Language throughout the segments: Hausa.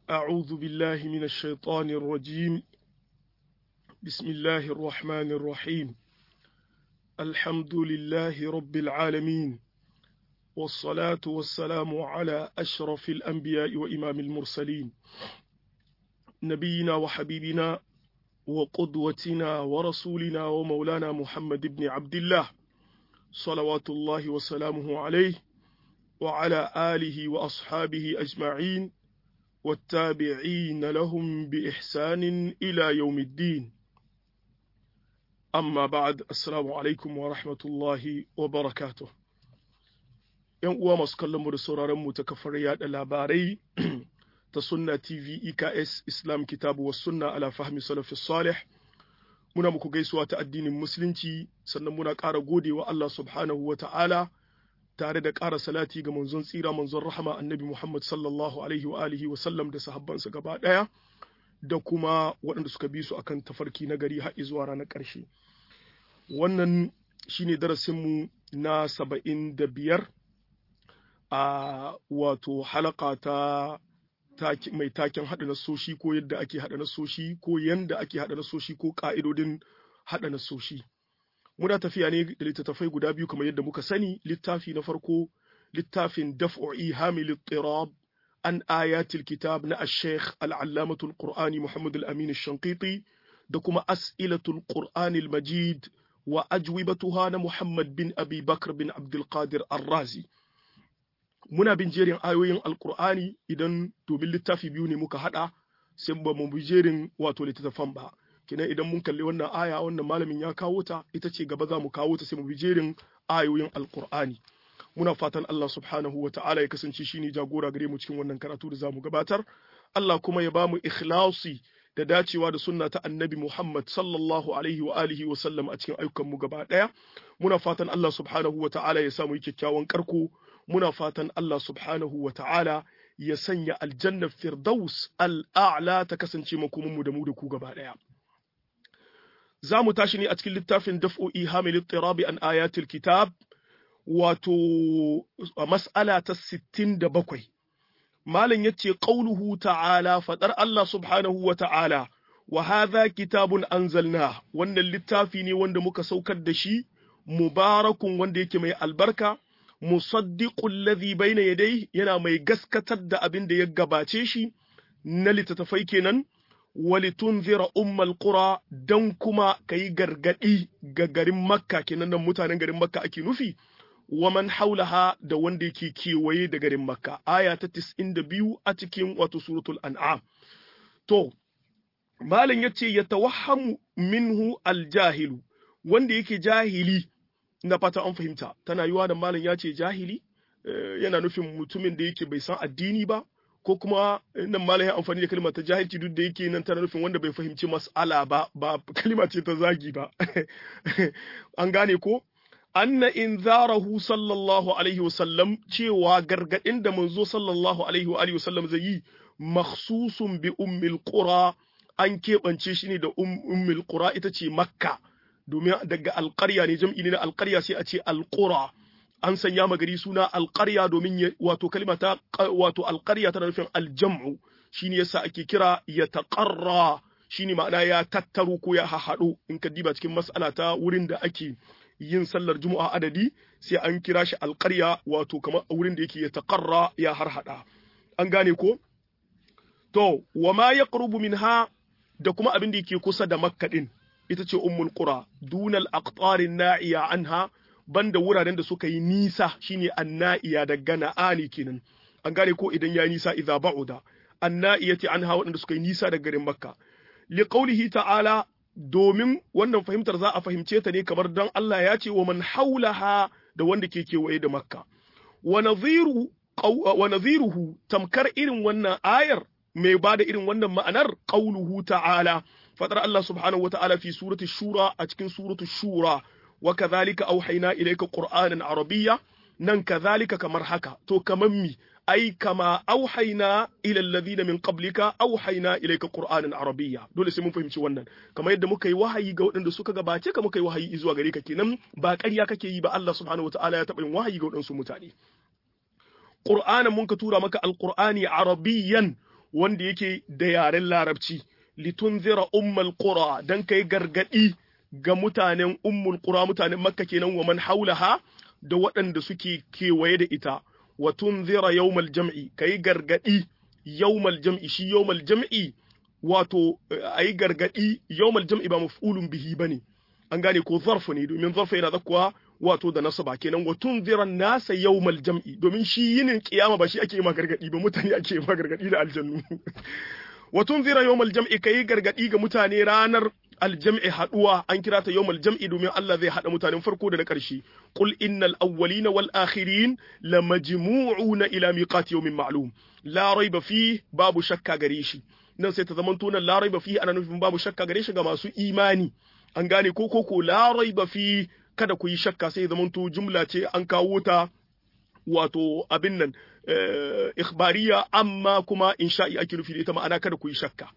أعوذ بالله من الشيطان الرجيم بسم الله الرحمن الرحيم الحمد لله رب العالمين والصلاة والسلام على أشرف الأنبياء وإمام المرسلين نبينا وحبيبنا وقدوتنا ورسولنا ومولانا محمد بن عبد الله صلوات الله وسلامه عليه وعلى آله وأصحابه أجمعين والتابعين لهم بإحسان إلى يوم الدين أما بعد السلام عليكم ورحمة الله وبركاته ‘Yan uwa masu kallonmu da sauraronmu ta kafar yaɗa labarai ta Sunna TV EKS Islam Kitabu wa Sunna ala fahmi salafi salih muna muku gaisuwa ta addinin Musulunci sannan muna ƙara godewa Allah subhanahu wa ta'ala tare da ƙara salati ga manzon tsira manzon rahama annabi Muhammad sallallahu alaihi wa alihi wa sallam da sahabbansa gaba ɗaya da kuma waɗanda suka bi su akan tafarki na gari har zuwa ranar ƙarshe. Wannan shine darasinmu na saba'in da biyar a wato halaka ta mai taken haɗa nasoshi ko yadda ake haɗa nasoshi ko yanda ake haɗa nasoshi ko ƙa'idodin haɗa nasoshi. muna tafiya ne da littattafai guda biyu kamar yadda muka sani littafi na farko littafin daf'u ihamil ittirab an ayatil kitab na ash-shaykh al-allamatul qur'ani muhammad al-amin ash-shanqiti da kuma as'ilatul qur'ani al-majid wa ajwibatuha na muhammad bin abi bakr bin abdul qadir ar-razi muna bin jerin ayoyin alqur'ani idan domin littafi biyu ne muka hada sai ba mu bi jerin wato littattafan ba kenan idan mun kalli wannan aya wannan malamin ya kawo ta ita ce gaba za mu kawo ta sai mu bi jerin ayoyin alkur'ani muna fatan Allah subhanahu wa ta'ala ya kasance shine jagora gare mu cikin wannan karatu da zamu gabatar Allah kuma ya bamu ikhlasi da dacewa da sunna ta annabi Muhammad sallallahu alaihi wa alihi wa sallam a cikin ayyukan mu gaba daya muna fatan Allah subhanahu wa ta'ala ya samu kyakkyawan karko muna fatan Allah subhanahu wa ta'ala ya sanya aljannar firdaus al'a'la ta kasance makomin mu da mu da ku gaba daya za mu tashi ne a cikin littafin daf'o'i hamil tirabi an ayatul kitab wato mas'ala ta 67 malam yace qauluhu ta'ala fadar Allah subhanahu wa ta'ala wa hadha kitabun anzalna wannan littafi ne wanda muka saukar da shi mubarakun wanda yake mai albarka musaddiqul ladhi bayna yadayhi yana mai gaskatar da abin da ya gabace shi na littattafai kenan walitunzira ummal qura dan kuma kayi gargadi ga garin makka kenan nan mutanen garin makka ake nufi wa man haulaha da wanda yake kewaye da garin makka aya ta 92 a cikin wato suratul an'am to malam yace yatawahhamu minhu aljahilu wanda yake jahili na fata an fahimta tana yiwa da malam ya ce jahili yana nufin mutumin da yake bai san addini ba ko kuma nan malam ya amfani da kalmar ta jahilci duk da yake nan tana nufin wanda bai fahimci mas'ala ba ba kalma ce ta zagi ba an gane ko anna inzarahu sallallahu alaihi wasallam cewa gargadin da manzo sallallahu alaihi wa alihi wasallam zai yi makhsusun bi ummil qura an keɓance shi ne da ummil qura ita ce makka domin daga alƙarya ne jam'i ne na alƙarya sai a ce alƙura an sanya magari suna alƙarya domin wato kalma ta wato alƙarya tana nufin aljam'u shine yasa ake kira ya taqarra shine ma'ana ya tattaru ko ya hahaɗu in ka diba cikin mas'ala ta wurin da ake yin sallar juma'a adadi sai an kira shi alƙarya wato kamar wurin da yake ya taqarra ya harhaɗa an gane ko to wa ma yaqrubu minha da kuma abin da yake kusa da makka din ita ce ummul qura dunal aqtarin na'iya anha banda wuraren da suka yi nisa shine anna'iya daga na'ani kenan an gane ko idan ya nisa idza ba'uda anna'iyati anha waɗanda suka yi nisa daga garin makka li qawlihi ta'ala domin wannan fahimtar za a fahimce ta ne kamar dan Allah ya ce wa man haulaha da wanda ke kewaye da makka wa nadhiru wa nadhiruhu tamkar irin wannan ayar mai bada irin wannan ma'anar qawluhu ta'ala fadar Allah subhanahu wa ta'ala fi surati shura a cikin suratu shura wa kadhalika auhayna ilayka qur'anan arabiyya nan kadhalika kamar haka to kaman mi ai kama auhayna ila alladhina min qablika auhayna ilayka qur'anan arabiyya dole sai mun fahimci wannan kamar yadda muka yi wahayi ga waɗanda suka gabace ka muka yi wahayi zuwa gare ka kenan ba ƙarya kake yi ba Allah subhanahu wataala ya taɓa yin wahayi ga waɗansu mutane qur'anan mun ka tura maka alqur'ani arabiyyan wanda yake da yaren larabci litunzira ummal qura dan kai gargadi ga mutanen ummul qura mutanen makka kenan wa man haulaha da waɗanda suke kewaye da ita wa tunzira yawmal jam'i kai gargadi yawmal jam'i shi yawmal jam'i wato ayi gargadi yawmal jam'i ba maf'ulun bihi bane an gane ko zarfu ne domin zarfu yana zakkuwa wato da nasaba kenan wa tunzira nasa yawmal jam'i domin shi yinin kiyama ba shi ake ma gargadi ba mutane ake ma gargadi da aljannu wa tunzira yawmal jam'i kai gargadi ga mutane ranar aljam'i haduwa an kira ta yawmal jam'i domin Allah zai hada mutanen farko da na ƙarshe qul innal awwalina wal akhirin lamajmu'una ila miqati yawmin ma'lum la raiba fi babu shakka gare shi nan sai ta zamanto nan la raiba fi ana nufin babu shakka gare shi ga masu imani an gane ko ko ko la raiba fi kada ku yi shakka sai zamanto jumla ce an kawo ta wato abin nan ikhbariya amma kuma insha'i ake nufi da ita ma'ana kada ku yi shakka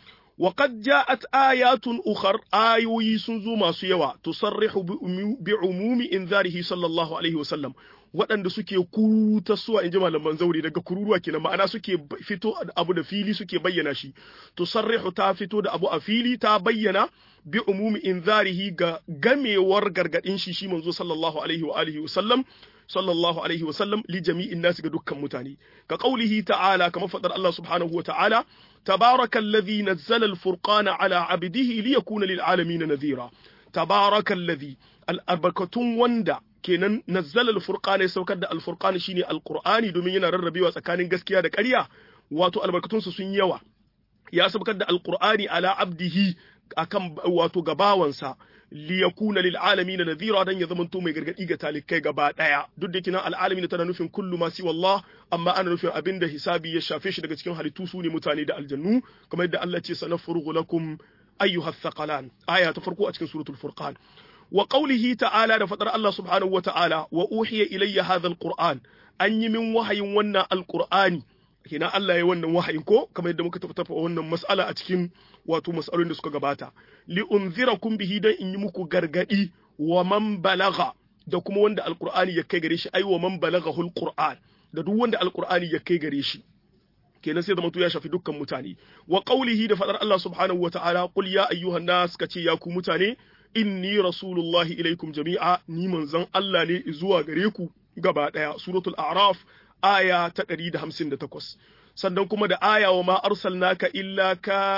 وقد جاءت آيات أخر آيوي سنزو ما سيوا تصرح بعموم إنذاره صلى الله عليه وسلم waɗanda suke kuruta suwa in ji malaman zauri daga kururuwa kenan ma'ana suke fito abu da fili suke bayyana shi tusarrihu ta fito da abu a fili ta bayyana bi umumi inzarihi ga gamewar gargadin shi shi manzo sallallahu alaihi wa alihi wa sallam sallallahu alaihi wa sallam li jami'in nas ga dukkan mutane ka qaulihi ta'ala kamar fadar Allah subhanahu wa ta'ala تبارك الذي نزل الفرقان على عبده ليكون للعالمين نذيرا تبارك الذي الأربكتون وندا kenan nazzala alfurqana ya saukar da alfurqani shine alqur'ani domin yana rarrabewa tsakanin gaskiya da ƙarya wato albarkatunsa sun yawa ya saukar da alqur'ani ala abdihi akan wato gabawansa li yakuna lil alamin nadhira dan ya zamanto mai gargadi ga talikai gaba daya duk da kina al alamin tana nufin kullu ma si wallah amma ana nufin abinda hisabi ya shafe shi daga cikin halittu su ne mutane da aljannu kamar yadda Allah ce sanafurghu lakum ayyuha thaqalan aya ta farko a cikin suratul furqan wa qawlihi ta'ala da fadar Allah subhanahu wa ta'ala wa uhiya ilayya hadha alquran an yi min wahayin wannan alqur'ani kina Allah ya wannan wahayin ko kamar yadda muka tafi wannan mas'ala a cikin wato mas'alolin da suka gabata li unzirakum bihi dan in yi muku gargadi wa man balagha da kuma wanda alqur'ani ya kai gare shi ai wa man balaghahu alqur'an da duk wanda alqur'ani ya kai gare shi kenan sai zamanto ya shafi dukkan mutane wa qawlihi da fadar Allah subhanahu wa ta'ala qul ya ayyuhan nas kace ya ku mutane inni rasulullahi ilaikum jami'a ni manzon Allah ne zuwa gare ku gaba daya suratul a'raf aya ta 158 sannan kuma da aya wa ma arsalnaka illa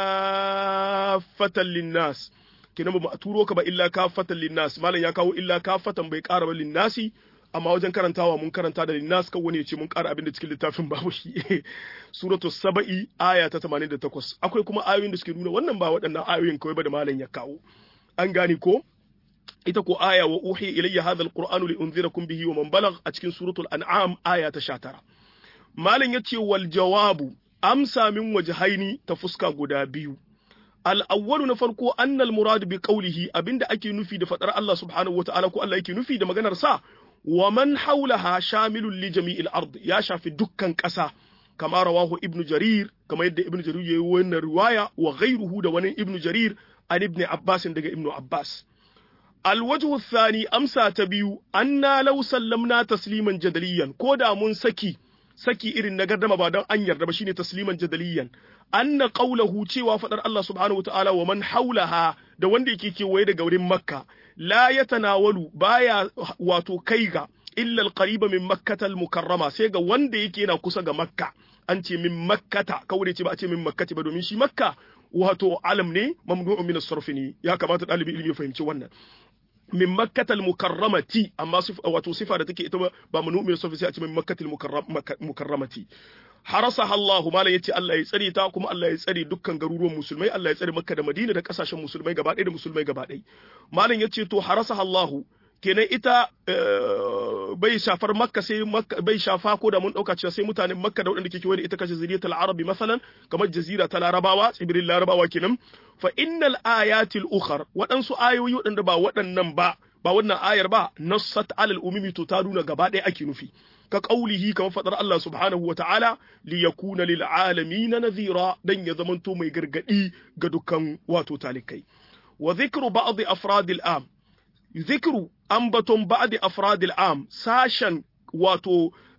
kaffatan linnas kenan ba mu turo ka ba illa kaffatan linnas malam ya kawo illa kaffatan bai ƙara ba linnasi amma wajen karantawa mun karanta da linnas kan wani ya ce mun ƙara abin da cikin littafin babu shi suratu saba'i aya ta 88 akwai kuma ayoyin da suke nuna wannan ba waɗannan ayoyin kawai ba da malam ya kawo an gane ko ita ko aya wa uhi ilayya hadha alqur'anu li unzirakum bihi wa man balagh a cikin suratul an'am aya ta 19 malam yace wal jawabu amsa min wajhaini ta fuska guda biyu al awwalu na farko annal murad bi qawlihi abinda ake nufi da fadar Allah subhanahu wataala ko Allah yake nufi da maganar sa wa man hawlaha shamilun li jami'il ard ya shafi dukkan ƙasa kama rawahu ibnu jarir kama yadda ibnu jarir yayi wannan riwaya wa ghayruhu da wani ibnu jarir an ibn Abbas daga ibn Abbas. Alwajhu thani amsa ta biyu anna law sallamna tasliman jadaliyan ko da mun saki saki irin na gardama ba don an yarda ba shine tasliman jadaliyan anna qawluhu cewa fadar Allah subhanahu wataala wa man haulaha da wanda yake kewaye daga wurin Makka la yatanawalu baya wato kai ga illa alqariba min makkata almukarrama sai ga wanda yake yana kusa ga Makka an ce min makkata kawai ce ba a ce min makkati ba domin shi Makka wato alam ne mamnu'un min as-sarf ne ya kamata dalibi ilimi ya fahimci wannan min makkatal mukarramati amma wato sifa da take ita ba mamnu'un min as-sarf sai a ce min makkatal mukarramati harasaha Allah mala yace Allah ya tsare ta kuma Allah ya tsare dukkan garuruwan musulmai Allah ya tsare Makka da Madina da kasashen musulmai gaba ɗaya da musulmai gaba ɗaya malam yace to harasaha Allah kenan ita bai shafar makka sai bai shafa ko da mun dauka cewa sai mutanen makka da waɗanda ke kewaye da ita kashe zuriyatul arabi masalan kamar jazira ta larabawa tsibirin larabawa kenan fa innal ayatil ukhar waɗansu ayoyi waɗanda ba waɗannan ba ba wannan ayar ba nassat alal umumi to ta nuna gaba ɗaya ake nufi ka qaulihi kamar fadar Allah subhanahu wa ta'ala li yakuna lil alamin nadhira dan ya zamanto mai gargadi ga dukkan wato talikai wa dhikru ba'd afradil am zikru ambaton ba'di afradil am sashen wato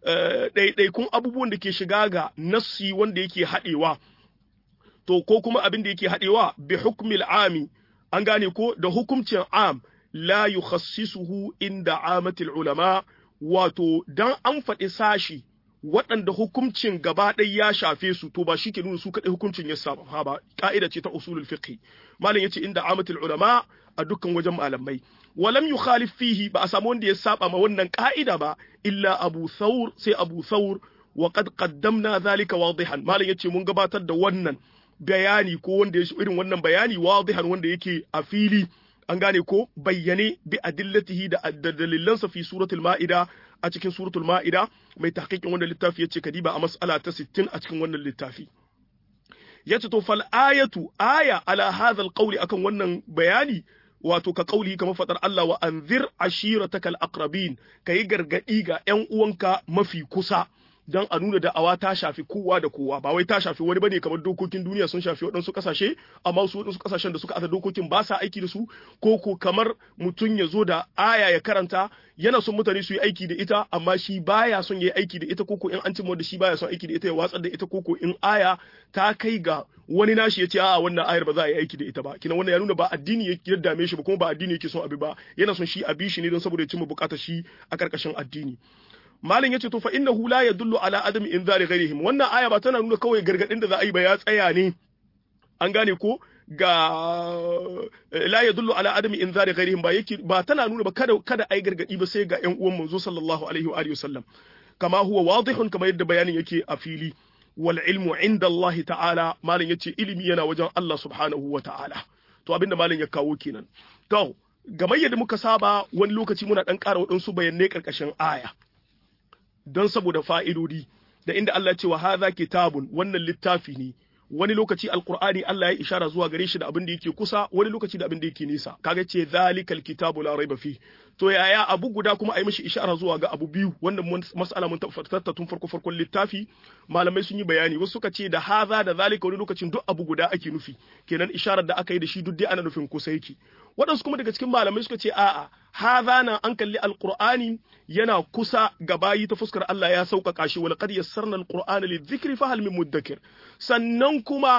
ɗaiɗaikun abubuwan da ke shiga ga nassi wanda yake haɗewa to ko kuma abin da yake haɗewa bi hukmil ami an gane ko da hukumcin am la yukhassisuhu inda amatil ulama wato dan an faɗi sashi waɗanda hukuncin gaba ɗaya ya shafe su to ba shi ke nuna su kaɗai hukuncin ya samu ha ba ka'ida ce ta usulul fiqh malam yace inda amatul ulama a dukkan wajen malamai walam yukhalif fihi ba a samu wanda ya saba ma wannan ka'ida ba illa abu thawr sai abu thawr wa qad qaddamna zalika wadihan malam yace mun gabatar da wannan bayani ko wanda ya irin wannan bayani wadihan wanda yake a fili an gane ko bayyane bi adillatihi da dalilansa fi suratul ma'ida a cikin suratul ma'ida mai tahqiqin wannan littafi yace kadiba a mas'ala ta 60 a cikin wannan littafi yace to fal ayatu aya ala hadha alqawli akan wannan bayani wato ka kauli kamar fadar Allah wa anzir ashiratakal aqrabin kai gargadi ga ƴan uwanka mafi kusa don a nuna da'awa ta shafi kowa da kowa ba wai ta shafi wani bane kamar dokokin duniya sun shafi waɗansu ƙasashe amma su waɗansu ƙasashen da suka asa dokokin ba sa aiki da su ko ko kamar mutum ya zo da aya ya karanta yana son mutane su yi aiki da ita amma shi baya son ya yi aiki da ita koko in an cimma da shi baya son aiki da ita ya watsar da ita koko in aya ta kai ga wani nashi ya ce a'a wannan ayar ba za a yi aiki da ita ba kina wannan ya nuna ba addini ya dame shi ba kuma ba addini yake son abi ba yana son shi a bi shi ne don saboda ya cimma bukatar shi a karkashin addini malin yace to fa innahu la yadullu ala adami inzari ghairihim wannan aya ba tana nuna kawai gargadin da za a yi ba ya tsaya ne an gane ko ga la yadullu ala adami inzari ghairihim ba yake ba tana nuna ba kada kada ai gargadi ba sai ga ƴan uwan manzo sallallahu alaihi wa alihi wasallam kama huwa wadihun kama yadda bayanin yake a fili wal ilmu inda Allah ta'ala malin yace ilimi yana wajen Allah subhanahu wa ta'ala to abinda malin ya kawo kenan to game yadda muka saba wani lokaci muna dan ƙara waɗansu bayanai ƙarƙashin aya don saboda fa'idodi da inda Allah ce wa haza kitabun wannan littafi ne wani lokaci alkur'ani Allah ya ishara zuwa gare shi da abin da yake kusa wani lokaci da abin da yake nisa kaga ce zalikal kitabu la raiba fi to yaya abu guda kuma a yi mishi ishara zuwa ga abu biyu wannan mas'ala mun tattauna tun farko farkon littafi malamai sun yi bayani wasu suka ce da haza da zalika wani lokacin duk abu guda ake nufi kenan isharar da aka yi da shi duk dai ana nufin kusa yake waɗansu kuma daga cikin malamai suka ce a'a haza nan an kalli alqur'ani yana kusa ga bayi ta fuskar Allah ya sauƙaƙa shi wal qad yassarna alqur'ana lidhikri fa hal min muddakir sannan kuma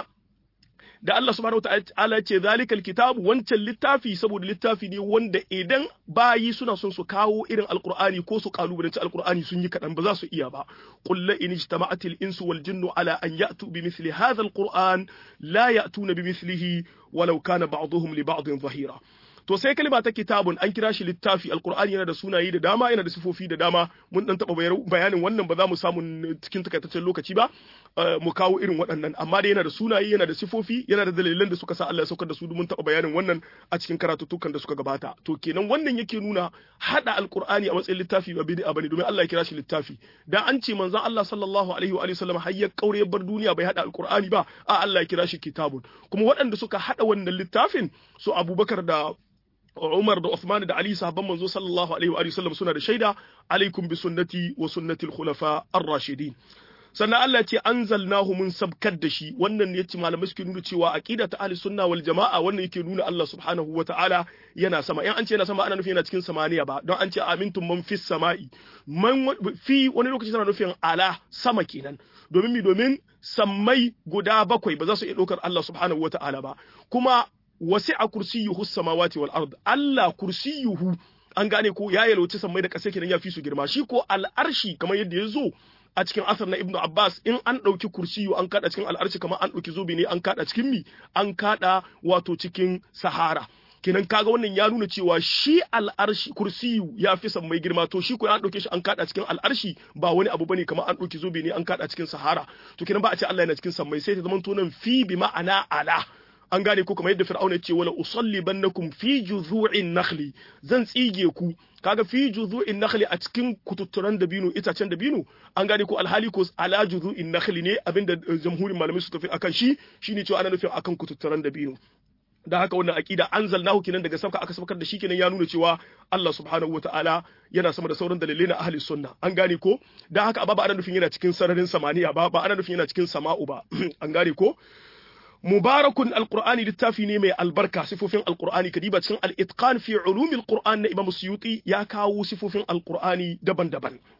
da Allah subhanahu wataala ce zalikal kitabu wancan littafi saboda littafi ne wanda idan bayi suna son su kawo irin alqur'ani ko su kalubalanci alqur'ani sun yi kadan ba za su iya ba qul la in ijtama'atil insu wal jinnu ala an ya'tu bimithli hadha alqur'an la ya'tuna bimithlihi walau kana ba'dhum li ba'dhin zahira to sai kalma ta kitabun an kira shi littafi alqur'ani yana da sunaye da dama yana da sifofi da dama mun dan taba bayanin wannan ba za mu samu cikin takaitaccen lokaci ba mu kawo irin waɗannan amma dai yana da sunaye yana da sifofi yana da dalilan da suka sa Allah ya saukar da su mun taba bayanin wannan a cikin karatutukan da suka gabata to kenan wannan yake nuna hada alqur'ani a matsayin littafi ba bid'a bane domin Allah ya kira shi littafi dan an ce manzon Allah sallallahu alaihi wa alihi wasallam har ya kaure ya bar duniya bai hada alqur'ani ba a Allah ya kira shi kitabun kuma waɗanda suka hada wannan littafin su Abubakar da Umar da Uthman da Ali sahabban manzo sallallahu alaihi wa sallam suna da shaida alaikum bi sunnati wa sunnati al-khulafa ar-rashidin sannan Allah ce anzalnahu mun sabkar da shi wannan ne yace malamai suke nuna cewa aqida ta ahli sunna wal jamaa wannan yake nuna Allah subhanahu wa ta'ala yana sama in an ce yana sama ana nufin yana cikin samaniya ba don an ce amintum man fis sama'i man fi wani lokaci tana nufin ala sama kenan domin mi domin sammai guda bakwai ba za su iya ɗaukar Allah subhanahu wa ta'ala ba kuma wasi'a kursiyuhu samawati wal ard Allah kursiyuhu an gane ko ya yalwaci sammai da ƙasa kenan ya fi su girma shi ko al'arshi kamar yadda ya zo a cikin asar na Ibn Abbas in an ɗauki kursiyu an kada cikin al'arshi kamar an ɗauki zobe ne an kada cikin mi an kada wato cikin sahara kenan kaga wannan ya nuna cewa shi al'arshi kursiyu ya fi sammai girma to shi ko an ɗauke shi an kada cikin al'arshi ba wani abu bane kamar an ɗauki zobe ne an kada cikin sahara to kenan ba a ce Allah yana cikin sammai sai ta zama to nan fi bi ma'ana ala an gane ko kamar yadda fir'auna ce wala usallibannakum fi juzu'in nakhli zan tsige ku kaga fi juzu'in nakhli a cikin kututturan dabino itacen dabino an gane ko alhali ko ala juzu'in nakhli ne abinda jamhurin malamai su tafi akan shi shine cewa ana nufin akan kututturan dabino da haka wannan aqida anzalnahu kinan daga sabka aka sabkar da shi kenan ya nuna cewa Allah subhanahu wataala yana sama da sauran dalilai na ahli sunna an gane ko da haka ba ana nufin yana cikin sararin samaniya ba ba ana nufin yana cikin sama'u ba an gane ko mubarakun alqur'ani littafi ne mai albarka sifofin alqur'ani kadiba cikin al-itqan fi ulumil qur'an na imam suyuti ya kawo sifofin alqur'ani daban-daban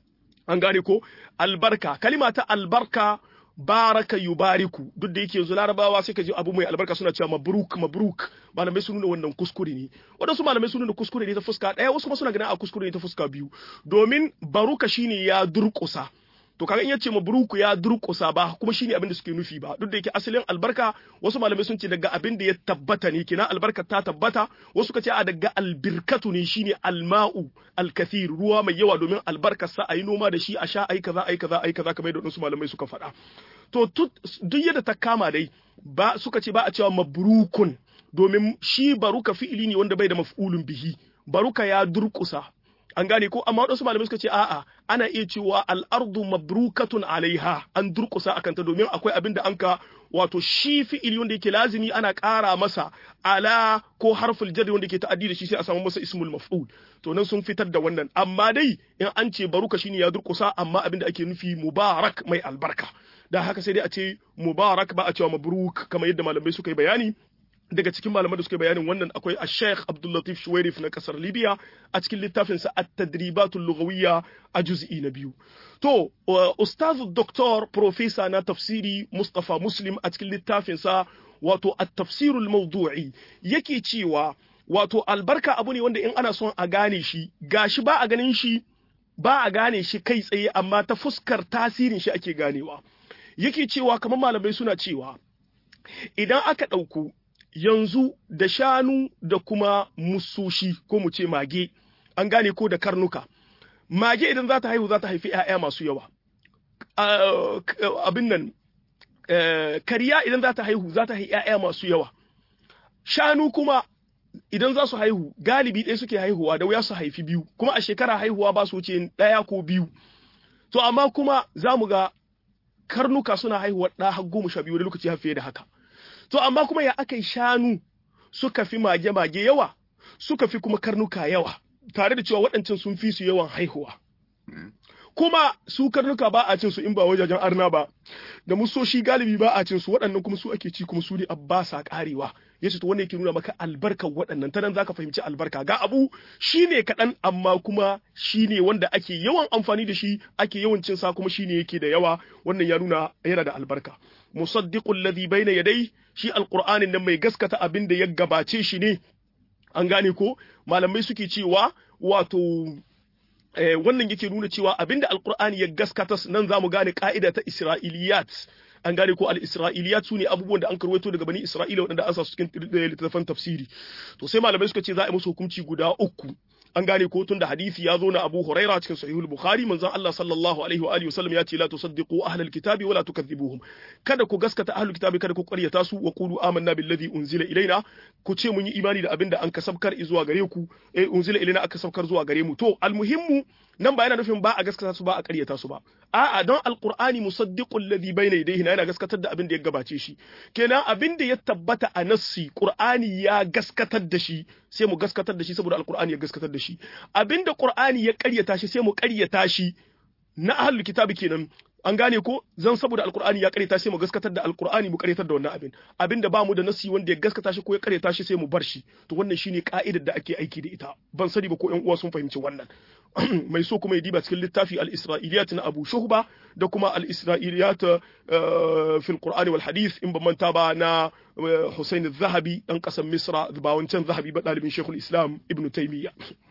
an gane ko albarka kalima ta albarka baraka yubariku duk da yake yanzu larabawa sai ka ji abu mai albarka suna cewa mabruk mabruk malamai sun nuna wannan kuskure ne wadansu malamai sun nuna kuskure ne ta fuska ɗaya wasu kuma suna ganin a kuskure ne ta fuska biyu domin baruka shine ya durƙusa to kaga in yace mabruku ya durƙusa ba kuma shine abin da suke nufi ba duk da yake asalin albarka wasu malamai sun ce daga abin da ya tabbata ne kina albarka ta tabbata wasu ka ce a daga albirkatu ne shine alma'u alkathir ruwa mai yawa domin albarkar sa ayi noma da shi a sha ayi kaza ayi kaza ayi kaza kamar yadda wasu malamai suka faɗa to duk yadda ta kama dai ba suka ce ba a cewa mabrukun domin shi baruka fi'ili ne wanda bai da maf'ulun bihi baruka ya durƙusa an gane ko amma waɗansu malamai suka ce a'a ana iya cewa al'ardu mabrukatun alaiha an durƙusa akan ta domin akwai abin da anka wato shi fi'ili wanda yake lazimi ana ƙara masa ala ko harful jarri wanda yake ta'addi da shi sai a samu masa ismul maf'ul to nan sun fitar da wannan amma dai in an ce baruka shine ya durƙusa amma abin da ake nufi mubarak mai albarka da haka sai dai a ce mubarak ba a cewa mabruk kamar yadda malamai suka yi bayani daga cikin malaman da suka bayanin wannan akwai a sheikh abdullatif shuwairif na kasar libya a cikin littafinsa at-tadribatul lughawiyya a juz'i na biyu to ustaz doktor profesa na tafsiri mustafa muslim a cikin littafinsa wato at-tafsirul mawdu'i yake cewa wato albarka abu ne wanda in ana son a gane shi gashi ba a ganin shi ba a gane shi kai tsaye amma ta fuskar tasirin shi ake ganewa yake cewa kamar malamai suna cewa idan aka ɗauku yanzu da shanu da kuma musoshi ko mu ce mage an gane ko da karnuka mage idan za ta haihu za ta haifi 'ya'ya masu yawa abin nan kariya idan za ta haihu za ta haifi 'ya'ya masu yawa shanu kuma idan za su haihu galibi ɗaya suke haihuwa da wuya su haifi biyu kuma a shekara haihuwa ba su wuce ɗaya ko biyu to amma kuma za mu ga karnuka suna haihuwa ɗa har goma sha biyu wani lokaci har fiye da haka To amma kuma ya aka yi shanu suka fi mage-mage yawa, suka fi kuma karnuka yawa, tare da cewa waɗancan sun fi su yawan haihuwa. Kuma su karnuka ba a cin su in ba wajajen arna ba, da musoshi galibi ba a cin su waɗannan kuma su ake ci kuma su ne ba sa ƙarewa. Ya ce to wanda yake nuna maka albarkar waɗannan ta nan za ka fahimci albarka ga abu shi ne kaɗan amma kuma shi ne wanda ake yawan amfani da shi ake yawan cin sa kuma shi ne yake da yawa wannan ya nuna yana da albarka. musaddiqul ladhi bayna yadai shi alqur'anin nan mai gaskata abin da ya gabace shi ne an gane ko malamai suke cewa wato eh, wannan yake nuna cewa abin da alqur'ani ya gaskata nan zamu gane ka'ida ta isra'iliyat an gane ko al-isra'iliyat su ne abubuwan da an karwaito daga bani isra'ila waɗanda an sa su cikin littattafan tafsiri to sai malamai suka ce za a yi musu hukunci guda uku an gane ko tun da hadisi ya zo na Abu Huraira cikin Sahihul Bukhari manzon Allah sallallahu alaihi wa alihi wasallam ya ce la tusaddiqu ahlal kitabi wala tukadhibuhum kada ku gaskata ahlul kitabi kada ku ƙaryata su wa qulu amanna billadhi unzila ilaina ku ce mun yi imani da abinda an kasabkar zuwa gare ku eh unzila ilaina aka sabkar zuwa gare mu to almuhimmu nan ba yana nufin ba a gaskata su ba a ƙaryata su ba a'a don alqur'ani musaddiqul ladhi bayna yadayhi yana gaskatar da abin da ya gabace shi kenan abin da ya tabbata a nassi qur'ani ya gaskatar da shi sai mu gaskatar da shi saboda alqur'ani ya gaskatar da shi abin da qur'ani ya ƙaryata shi sai mu ƙaryata shi na ahlul kitabi kenan an gane ko zan saboda alkur'ani ya karyata sai mu gaskatar da alkur'ani mu karyatar da wannan abin abin da bamu da nasi wanda ya gaskata shi ko ya karyata shi sai mu bar shi to wannan shine ka'idar da ake aiki da ita ban sani ba ko ƴan uwa sun fahimci wannan mai so kuma ya diba cikin littafi al-isra'iliyat na Abu Shuhba da kuma al-isra'iliyat fil Qur'ani wal Hadith in ban manta ba na Hussein al-Zahabi dan kasan Misra ba wancan Zahabi ba dalibin Sheikhul Islam Ibn Taymiyyah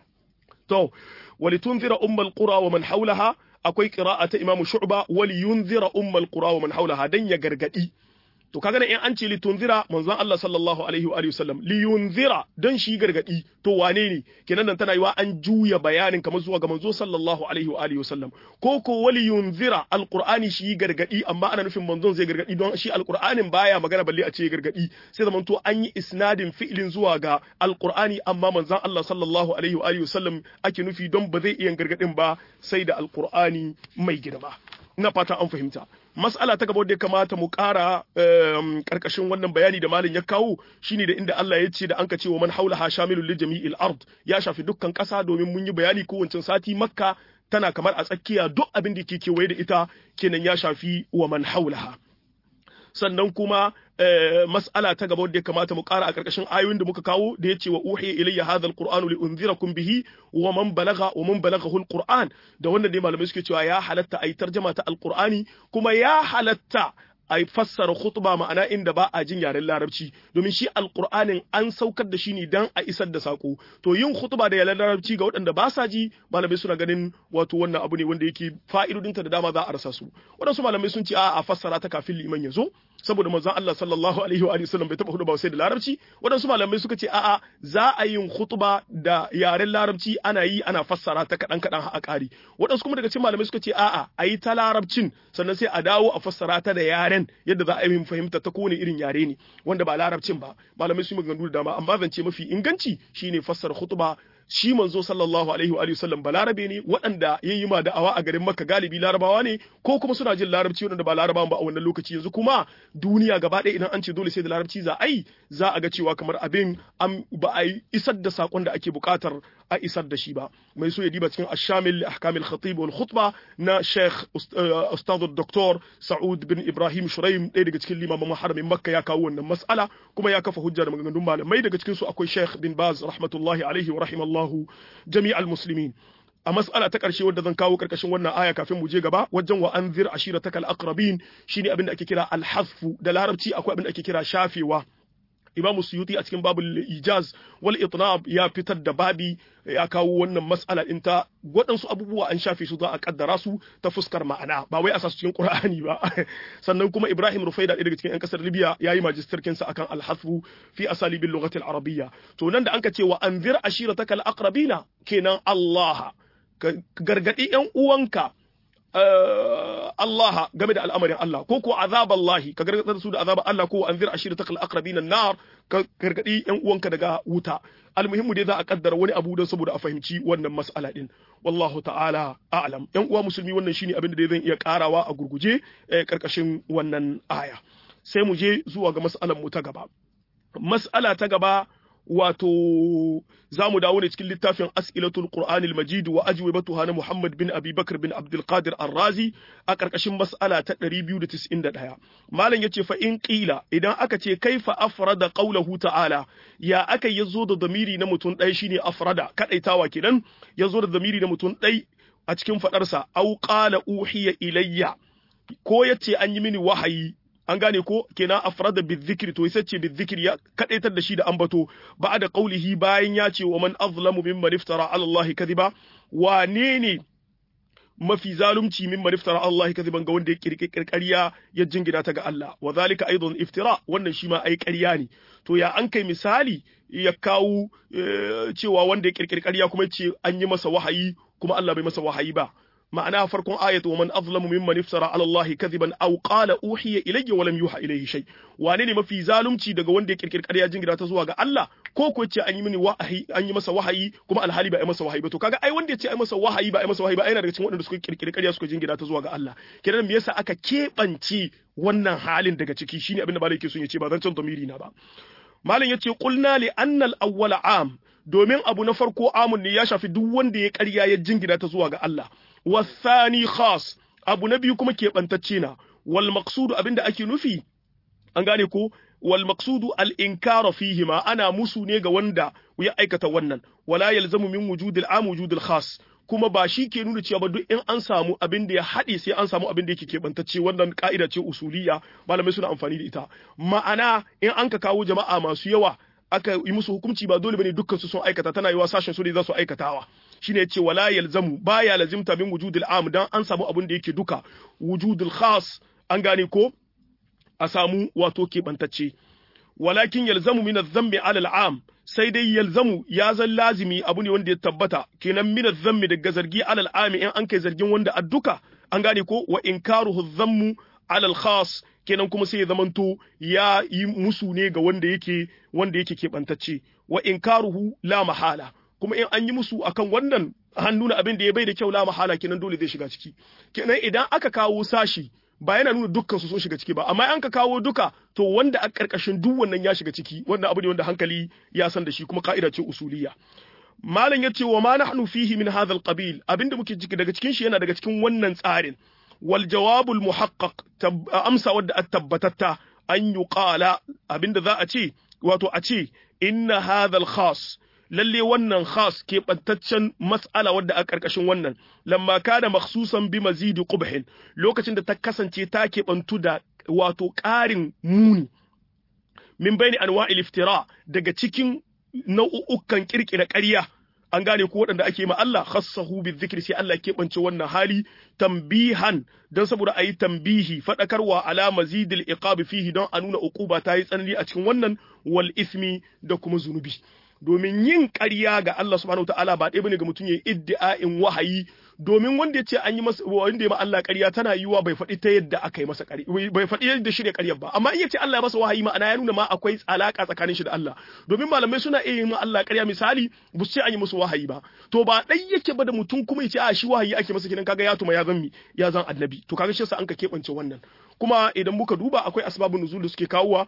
to walitunzira ummul qura wa man hawlaha akwai qira'a ta Imam Shu'ba wali yunzira ummul qura wa man hawlaha dan ya gargadi to kaga ne in an ce li tunzira manzon Allah sallallahu alaihi wa alihi wasallam li yunzira dan shi gargadi to wane ne kenan nan tana yiwa an juya bayanin kamar zuwa ga manzo sallallahu alaihi wa alihi wasallam ko ko wali yunzira alqur'ani shi gargadi amma ana nufin manzon zai gargadi don shi alqur'anin baya magana balle a ce gargadi sai zaman to an yi isnadin fi'ilin zuwa ga alqur'ani amma manzon Allah sallallahu alaihi wa alihi wasallam ake nufi don ba zai iya gargadin ba sai da alqur'ani mai girma ina fata an fahimta mas'ala ta gaba da ya kamata mu ƙara ƙarƙashin wannan bayani da malin ya kawo shine da inda Allah ya ce da an ka ce wa man haulaha shamilul li jami'il ard ya shafi dukkan ƙasa domin mun yi bayani ko wancan sati makka tana kamar a tsakiya duk abin da ke kewaye da ita kenan ya shafi wa man haulaha sannan kuma mas'ala ta gaba wanda ya kamata mu ƙara a ƙarƙashin ayoyin da muka kawo da ya ce wa uhiya ilayya hadha alqur'anu li unzirakum bihi wa man balagha wa man balaghahu alqur'an da wannan ne malamai suke cewa ya halatta ayi tarjama ta alqur'ani kuma ya halatta a fassara khutba ma'ana inda ba a jin yaren larabci domin shi alqur'anin an saukar da shi ne dan a isar da sako to yin khutba da yaren larabci ga waɗanda ba sa ji malamai suna ganin wato wannan abu ne wanda yake fa'idodinta da dama za a rasa su waɗansu malamai sun ce a a fassara ta kafin liman ya zo saboda manzon Allah sallallahu alaihi wa sallam bai taba hudu ba sai da larabci waɗansu malamai suka ce a'a za a yin khutba da yaren larabci ana yi ana fassara ta kaɗan kaɗan a ƙari waɗansu kuma daga cikin malamai suka ce a'a a yi ta larabcin sannan sai a dawo a fassara ta da yaren yadda za a yi fahimta ta kowane irin yare ne wanda ba larabcin ba malamai sun maganganu da dama amma zance mafi inganci shine fassara khutba shi manzo sallallahu alaihi wa sallam balarabe ne waɗanda ya yi ma da'awa a garin makka galibi larabawa ne ko kuma suna jin larabci waɗanda ba larabawan ba a wannan lokaci yanzu kuma duniya gaba ɗaya idan an ce dole sai da larabci za a yi za a ga cewa kamar abin an ba a isar da sakon da ake buƙatar a isar da shi ba mai so ya diba cikin ashamil ahkamil khatib wal khutba na sheikh ustad doktor sa'ud bin ibrahim shuraim ɗaya daga cikin limaman haramin makka ya kawo wannan mas'ala kuma ya kafa hujja da maganganun malamai daga cikin su akwai sheikh bin baz rahmatullahi alaihi wa rahimallahu Allahu jami'al muslimin a mas'ala ta ƙarshe wadda zan kawo ƙarƙashin wannan aya kafin mu je gaba wajen wa anzir ashirataka al-aqrabin shine abin da ake kira al-hazfu da larabci akwai abin da ake kira shafewa Imam Suyuti a cikin babul ijaz wal itnab ya fitar da babi ya kawo wannan mas'ala din ta waɗansu abubuwa an shafe su za a kaddara su ta fuskar ma'ana ba wai a sa su cikin Qur'ani ba sannan kuma Ibrahim Rufaida daga cikin 'yan kasar Libya yayi majistarkin sa akan al-hasfu fi asalibil lughati al-arabiyya to nan da anka ce wa anzir ashiratakal aqrabina kenan Allah gargadi 'yan uwanka Allah game da al'amarin Allah ko ko azaballahi ka gargadar su da azabar Allah ko anzir ashiratakal aqrabina nar ka gargadi yan uwanka daga wuta almuhimmu dai za a kaddara wani abu don saboda a fahimci wannan mas'ala din wallahu ta'ala a'lam yan uwa musulmi wannan shine abin da zan iya karawa a gurguje karkashin wannan aya sai mu je zuwa ga mas'alan mu ta gaba mas'ala ta gaba wato za mu dawo ne cikin littafin as'ilatul qur'anil majid wa ajwibatuha na muhammad bin abi bakr bin abdul qadir ar-razi a karkashin mas'ala ta 291 malam yace fa in qila idan aka ce kaifa afrada qawluhu ta'ala ya aka yazo da damiri na mutum ɗaya shine afrada kadaitawa kenan yazo da damiri na mutum ɗaya a cikin fadarsa au qala uhiya ilayya ko yace an yi mini wahayi an gane ko kenan afrada bizikri to sai ce bizikri ya kadaitar da shi da ambato ba da qaulihi bayan ya ce wa man azlamu mimman iftara ala Allah kadhiba wane ne mafi zalunci mimman iftara ala Allah kadhiban ga wanda ya kirkiri ƙarya ya jingina ta ga Allah wa zalika aidan iftira wannan shi ma ai ƙarya ne to ya an kai misali ya kawo cewa wanda ya kirkiri ƙarya kuma ce an yi masa wahayi kuma Allah bai masa wahayi ba ma'ana farkon ayatu wa man azlamu mimman iftara ala Allah kadhiban aw qala uhiya ilayya wa lam yuha ilayhi shay wane ne mafi zalunci daga wanda ya kirkir ƙarya jingira ta zuwa ga Allah ko ko ce an yi mini wahayi an yi masa wahayi kuma alhali ba ai masa wahayi ba to kaga ai wanda ya ce ai masa wahayi ba ai masa wahayi ba yana daga cikin waɗanda suka kirkiri ƙarya suka jingira ta zuwa ga Allah kiran me yasa aka keɓance wannan halin daga ciki shine abin da malai yake son ya ce ba zan can domiri na ba malam yace qulna li annal awwala am domin abu na farko amun ne ya shafi duk wanda ya ƙarya ya jingina ta zuwa ga Allah wasani khas abu na biyu kuma keɓantacce na wal maqsudu abinda ake nufi an gane ko wal maqsudu al inkara fihi ma ana musu ne ga wanda ya aikata wannan wala yalzamu min wujudil am wujudil khas kuma ba shi ke nuna cewa ba duk in an samu abin da ya haɗe sai an samu abin da yake keɓantacce wannan ka'ida ce usuliya malamai suna amfani da ita ma'ana in an ka kawo jama'a masu yawa aka yi musu hukunci ba dole bane dukkan su sun aikata tana yiwa sashen su ne za su aikatawa shine yace wala yalzamu baya lazimta min wujudil am dan an samu abin da yake duka wujudul khas an gane ko a samu wato keɓantacce walakin yalzamu min adh-dhammi 'ala al-'am sai dai yalzamu ya zan lazimi abu ne wanda ya tabbata kenan min adh-dhammi daga zargi 'ala al-'am in an kai zargin wanda adduka an gane ko wa inkaruhu adh-dhammu 'ala al-khas kenan kuma sai ya zamanto ya yi musu ne ga wanda yake wanda yake keɓantacce wa inkaruhu la mahala kuma in an yi musu akan wannan an nuna abin da ya bai da kyau la mahala kenan dole zai shiga ciki kenan idan aka kawo sashi ba yana nuna dukkan su sun shiga ciki ba amma an ka kawo duka to wanda a karkashin duk wannan ya shiga ciki wannan abu ne wanda hankali ya san da shi kuma ka'ida ce usuliya malam ya ce wa ma nahnu fihi min hadha alqabil abinda muke ciki daga cikin shi yana daga cikin wannan tsarin wal jawabul muhaqqaq amsa wadda at tabbatatta an yuqala abinda za a ce wato a ce inna hadha al khas lalle wannan khas keɓantaccen mas'ala wadda a ƙarƙashin wannan lamma kana makhsusan bi mazidi qubhin lokacin da ta kasance ta keɓantu da wato ƙarin muni min bayni anwa'il iftira daga cikin nau'ukan kirkira ƙarya an gane ko waɗanda ake ma Allah khassahu bi dhikri sai Allah keɓance wannan hali tambihan don saboda ayi tambihi faɗakarwa ala mazidil iqab fihi don a nuna uquba ta yi tsanani a cikin wannan wal ismi da kuma zunubi domin yin ƙarya ga Allah subhanahu ta'ala ba ɗaya bane ga mutum ya iddi'a'in wahayi domin wanda ya ce an yi masa wanda ya ma Allah ƙarya tana yiwa bai faɗi ta yadda aka yi masa ƙarya bai faɗi yadda shirya ƙaryar ba amma in ya ce Allah ya masa wahayi ma'ana ya nuna ma akwai alaka tsakanin shi da Allah domin malamai suna iya yin ma Allah ƙarya misali bu ce an yi musu wahayi ba to ba ɗai yake ba da mutum kuma ya ce a shi wahayi ake masa kidan kaga ya tuma ya zan mi ya zan annabi to kaga shi yasa an ka keɓance wannan kuma idan muka duba akwai asbabun nuzul da suke kawowa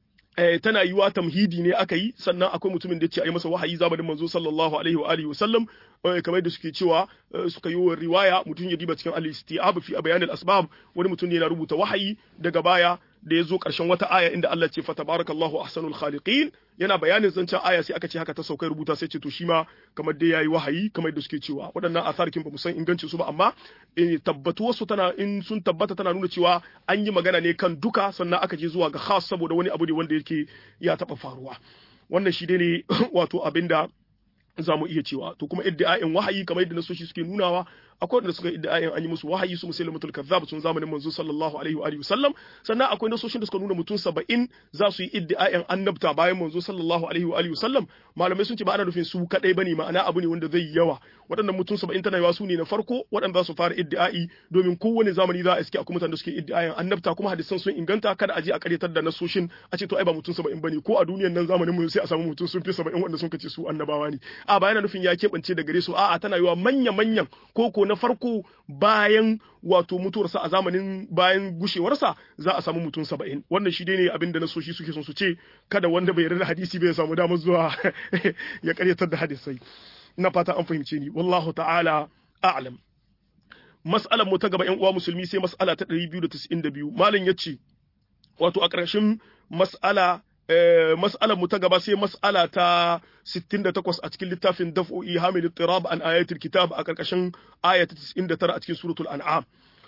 tana yiwa tamhidi ne aka yi sannan akwai mutumin da ce a yi masa wahayi zamanin manzo sallallahu alaihi wa alihi wasallam kamar da suke cewa suka yi riwaya mutum ya diba cikin al-istiab fi bayan al-asbab wani mutum ne yana rubuta wahayi daga baya da ya zo ƙarshen wata aya inda Allah ce fatabarakallahu ahsanul khaliqin yana bayanin zancen aya sai aka ce haka ta saukai rubuta sai ce to shi ma kamar dai yayi wahayi kamar da suke cewa waɗannan asarkin ba mu san ingancin su ba amma tabbatu wasu tana in sun tabbata tana nuna cewa an yi magana ne kan duka sannan aka je zuwa ga khas saboda wani abu ne wanda yake ya taɓa faruwa wannan shi dai ne wato abinda za mu iya cewa to kuma iddi'a'in wahayi kamar yadda nasoshi suke nunawa akwai wanda suka iddi'a'in an yi musu wahayi su musulmatul kazzab sun zamanin manzo sallallahu alaihi wa alihi wasallam sannan akwai nasoshin da suka nuna mutum 70 za su yi iddi'a'in annabta bayan manzo sallallahu alaihi wa alihi wasallam malamai sun ce ba ana nufin su kadai bane ma'ana abu ne wanda zai yi yawa waɗannan mutum 70 tana yawa su ne na farko waɗanda za su fara iddi'a'i domin kowane zamani za a iske akwai mutanen da suke iddi'a'in annabta kuma hadisan sun inganta kada a je a karyatar da nasoshin a ce to ai ba mutum 70 bane ko a duniyar nan zamanin mu sai a samu mutum sun fi 70 wanda sun kace su annabawa ne a ba yana nufin ya keɓance da gare su a'a tana yiwa manya-manyan ko ko na farko bayan wato mutuwarsa a zamanin bayan gushewarsa za a samu mutum saba'in wannan shi dai ne abin da nasoshi suke son su ce kada wanda bai yarda da hadisi bai samu damar zuwa ya karyatar da hadisai na fata an fahimce ni wallahu ta'ala a'lam mas'alar mu ta gaba yan uwa musulmi sai mas'ala ta 292 malam yace wato a ƙarshen mas'ala mas'alar mu ta gaba sai mas'ala ta 68 a cikin littafin daf'o'i hamil tirab an ayatul kitab a karkashin aya ta 99 a cikin suratul an'am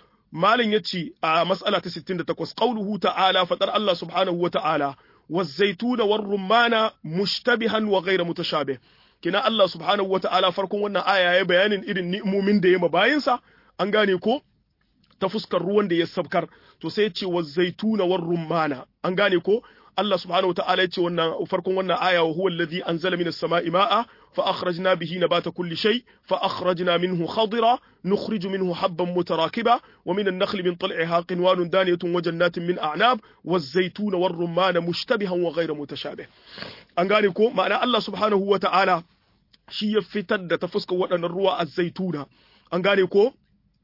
malin yace a mas'ala ta 68 qauluhu ta'ala fadar Allah subhanahu wa ta'ala waz-zaytuna war-rumana mushtabihan wa ghayra mutashabih kina Allah subhanahu wa ta'ala farkon wannan aya ya bayanin irin ni'imomin da ya mabayinsa an gane ko ta fuskar ruwan da ya sabkar to sai ya ce waz-zaytuna war-rumana an gane ko Allah subhanahu wa ta'ala yace wannan farkon wannan aya wa huwa alladhi anzala minas sama'i ma'a fa akhrajna bihi nabata kulli shay fa akhrajna minhu khadira nukhriju minhu habban mutarakiba wa min an-nakhli min tal'iha qinwanun daniyatun wa jannatin min a'nab waz-zaytuna war-rumman mushtabihan wa ghayra mutashabih an gane ko ma'ana Allah subhanahu wa ta'ala shi ya fitar da ta fuskar waɗannan ruwa az-zaytuna an gane ko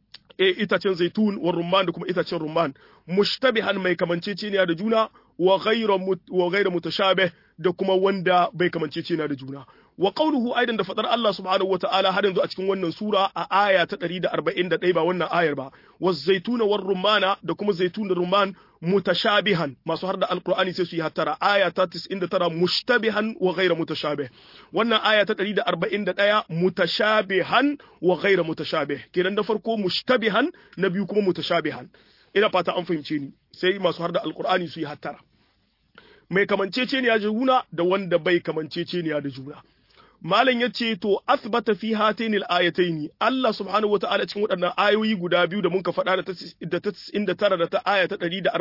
e itacen zaitun wa rumman da kuma itacen rumman mushtabihan mai kamanceceniya da juna wa ghayra wa ghayra mutashabih da kuma wanda bai kamanceceniya da juna wa qawluhu aidan da fadar Allah subhanahu wataala har yanzu a cikin wannan sura a aya ta 141 ba wannan ayar ba wa zaituna war rumana da kuma zaitun da rumman mutashabihan masu har da alqur'ani sai su yi hattara aya ta 99 mushtabihan wa ghayra mutashabih wannan aya ta 141 mutashabihan wa ghayra mutashabih kenan da farko mushtabihan na biyu kuma mutashabihan ina fata an fahimce ni sai masu har da alqur'ani su yi hattara mai kamanceceniya da juna da wanda bai kamanceceniya da juna malam yace to asbata fi hatainil ayataini Allah subhanahu wataala cikin waɗannan ayoyi guda biyu da muka faɗa da ta 99 da ta aya ta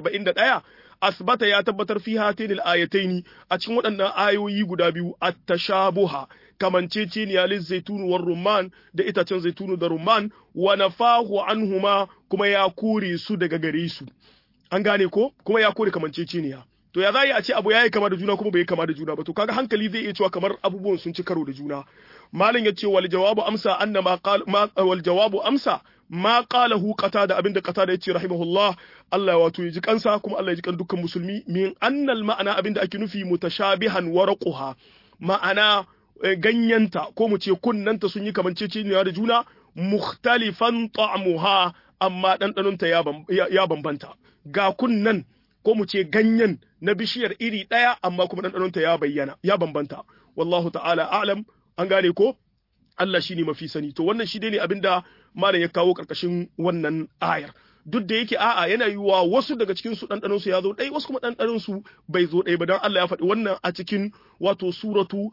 141 asbata ya tabbatar fi hatainil ayataini a cikin waɗannan ayoyi guda biyu at-tashabuha kamanceceniya lil zaitun war rumman da itacen zaitunu da rumman wa nafahu anhuma kuma ya kore su daga gare su an gane ko kuma ya kore kamanceceniya to ya za a ce abu ya yi kama da juna kuma bai kama da juna ba to kaga hankali zai iya cewa kamar abubuwan sun ci karo da juna malam ya ce wal jawabu amsa anna ma wal jawabu amsa ma qalahu qatada abinda qatada yace rahimahullah Allah ya wato ji kansa kuma Allah ya ji kan dukkan musulmi min annal ma'ana abinda ake nufi mutashabihan warquha ma'ana ganyanta ko mu ce kunnanta sun yi kamanceceniya da juna mukhtalifan ta'muha amma ɗanɗanonta ya bambanta ga kunnan ko mu ce ganyen na bishiyar iri ɗaya amma kuma ɗanɗanonta ya bayyana ya bambanta wallahu ta'ala a'lam an gane ko Allah shine mafi sani to wannan shi ne abinda malam ya kawo karkashin wannan ayar duk da yake a'a yana yiwuwa wasu daga cikin su ɗanɗanon su ya zo ɗai wasu kuma ɗanɗanon su bai zo ɗai ba dan Allah ya faɗi wannan a cikin wato suratu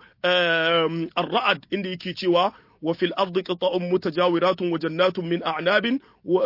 ar-ra'd inda yake cewa وفي الأرض قطع متجاورات وجنات من أعناب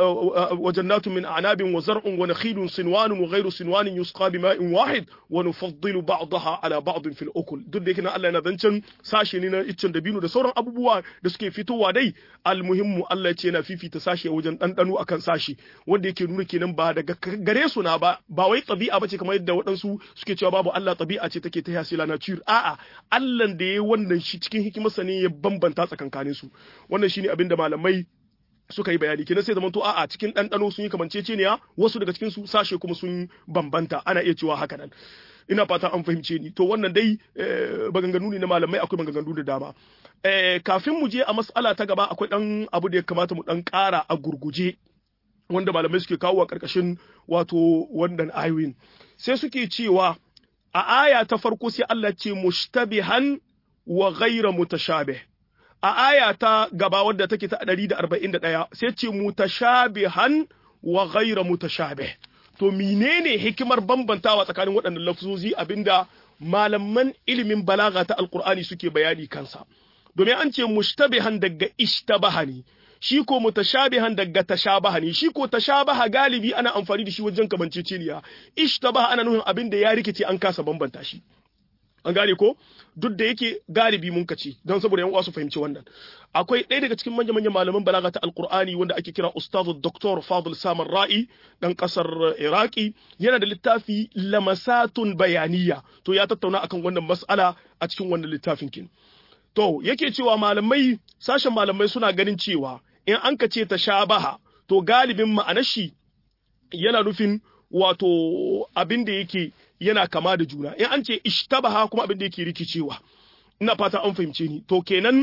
وجنات من أعناب وزرع ونخيل صنوان وغير صنوان يسقى بماء واحد ونفضل بعضها على بعض في الأكل duk da yake na Allah yana zancen sashe ne na iccen dabino da sauran abubuwa da suke fitowa dai almuhimmu Allah ce yana fifita sashe wajen ɗanɗano akan sashe wanda yake nuna kenan ba daga gare su na ba ba wai ɗabi'a bace kamar yadda waɗansu suke cewa babu Allah ɗabi'a ce take ta hasila nature a'a Allah da ya wannan shi cikin hikimarsa ne ya bambanta tsakankanin su wannan shine abinda malamai suka yi bayani kenan sai zaman to a'a cikin ɗanɗano sun yi kamanceceniya wasu daga cikin su sashe kuma sun bambanta ana iya cewa haka nan ina fata an fahimce ni to wannan dai maganganu ne na malamai akwai maganganu da dama kafin mu je a mas'ala ta gaba akwai dan abu da ya kamata mu dan ƙara a gurguje wanda malamai suke kawo a ƙarƙashin wato wannan ayoyin sai suke cewa a aya ta farko sai Allah ce mushtabihan wa ghayra mutashabih a aya ta gaba wadda take ta 141 sai ce mutashabihan wa ghayra mutashabih to menene hikimar bambantawa tsakanin waɗannan lafzozi abinda malaman ilimin balaga ta alqur'ani suke bayani kansa domin an ce mushtabihan daga ishtabaha ne shi ko mutashabihan daga tashabaha ne shi ko tashabaha galibi ana amfani da shi wajen kamanceceniya ishtabaha ana nufin abin da ya rikice an kasa bambanta shi an gane ko duk da yake galibi mun kace don saboda yan uwa su fahimci wannan akwai ɗaya daga cikin manyan manyan malaman balaga ta alqur'ani wanda ake kira ustazu doktor fadl samar ra'i dan kasar iraki yana da littafi lamasatun bayaniya to ya tattauna akan wannan mas'ala a cikin wannan littafin kin to yake cewa malamai sashen malamai suna ganin cewa in an ka ce tashabaha to galibin ma'anar shi yana nufin wato abin da yake yana kama da juna in an ce ishtabaha kuma abin da yake rikicewa ina fata an fahimce ni to kenan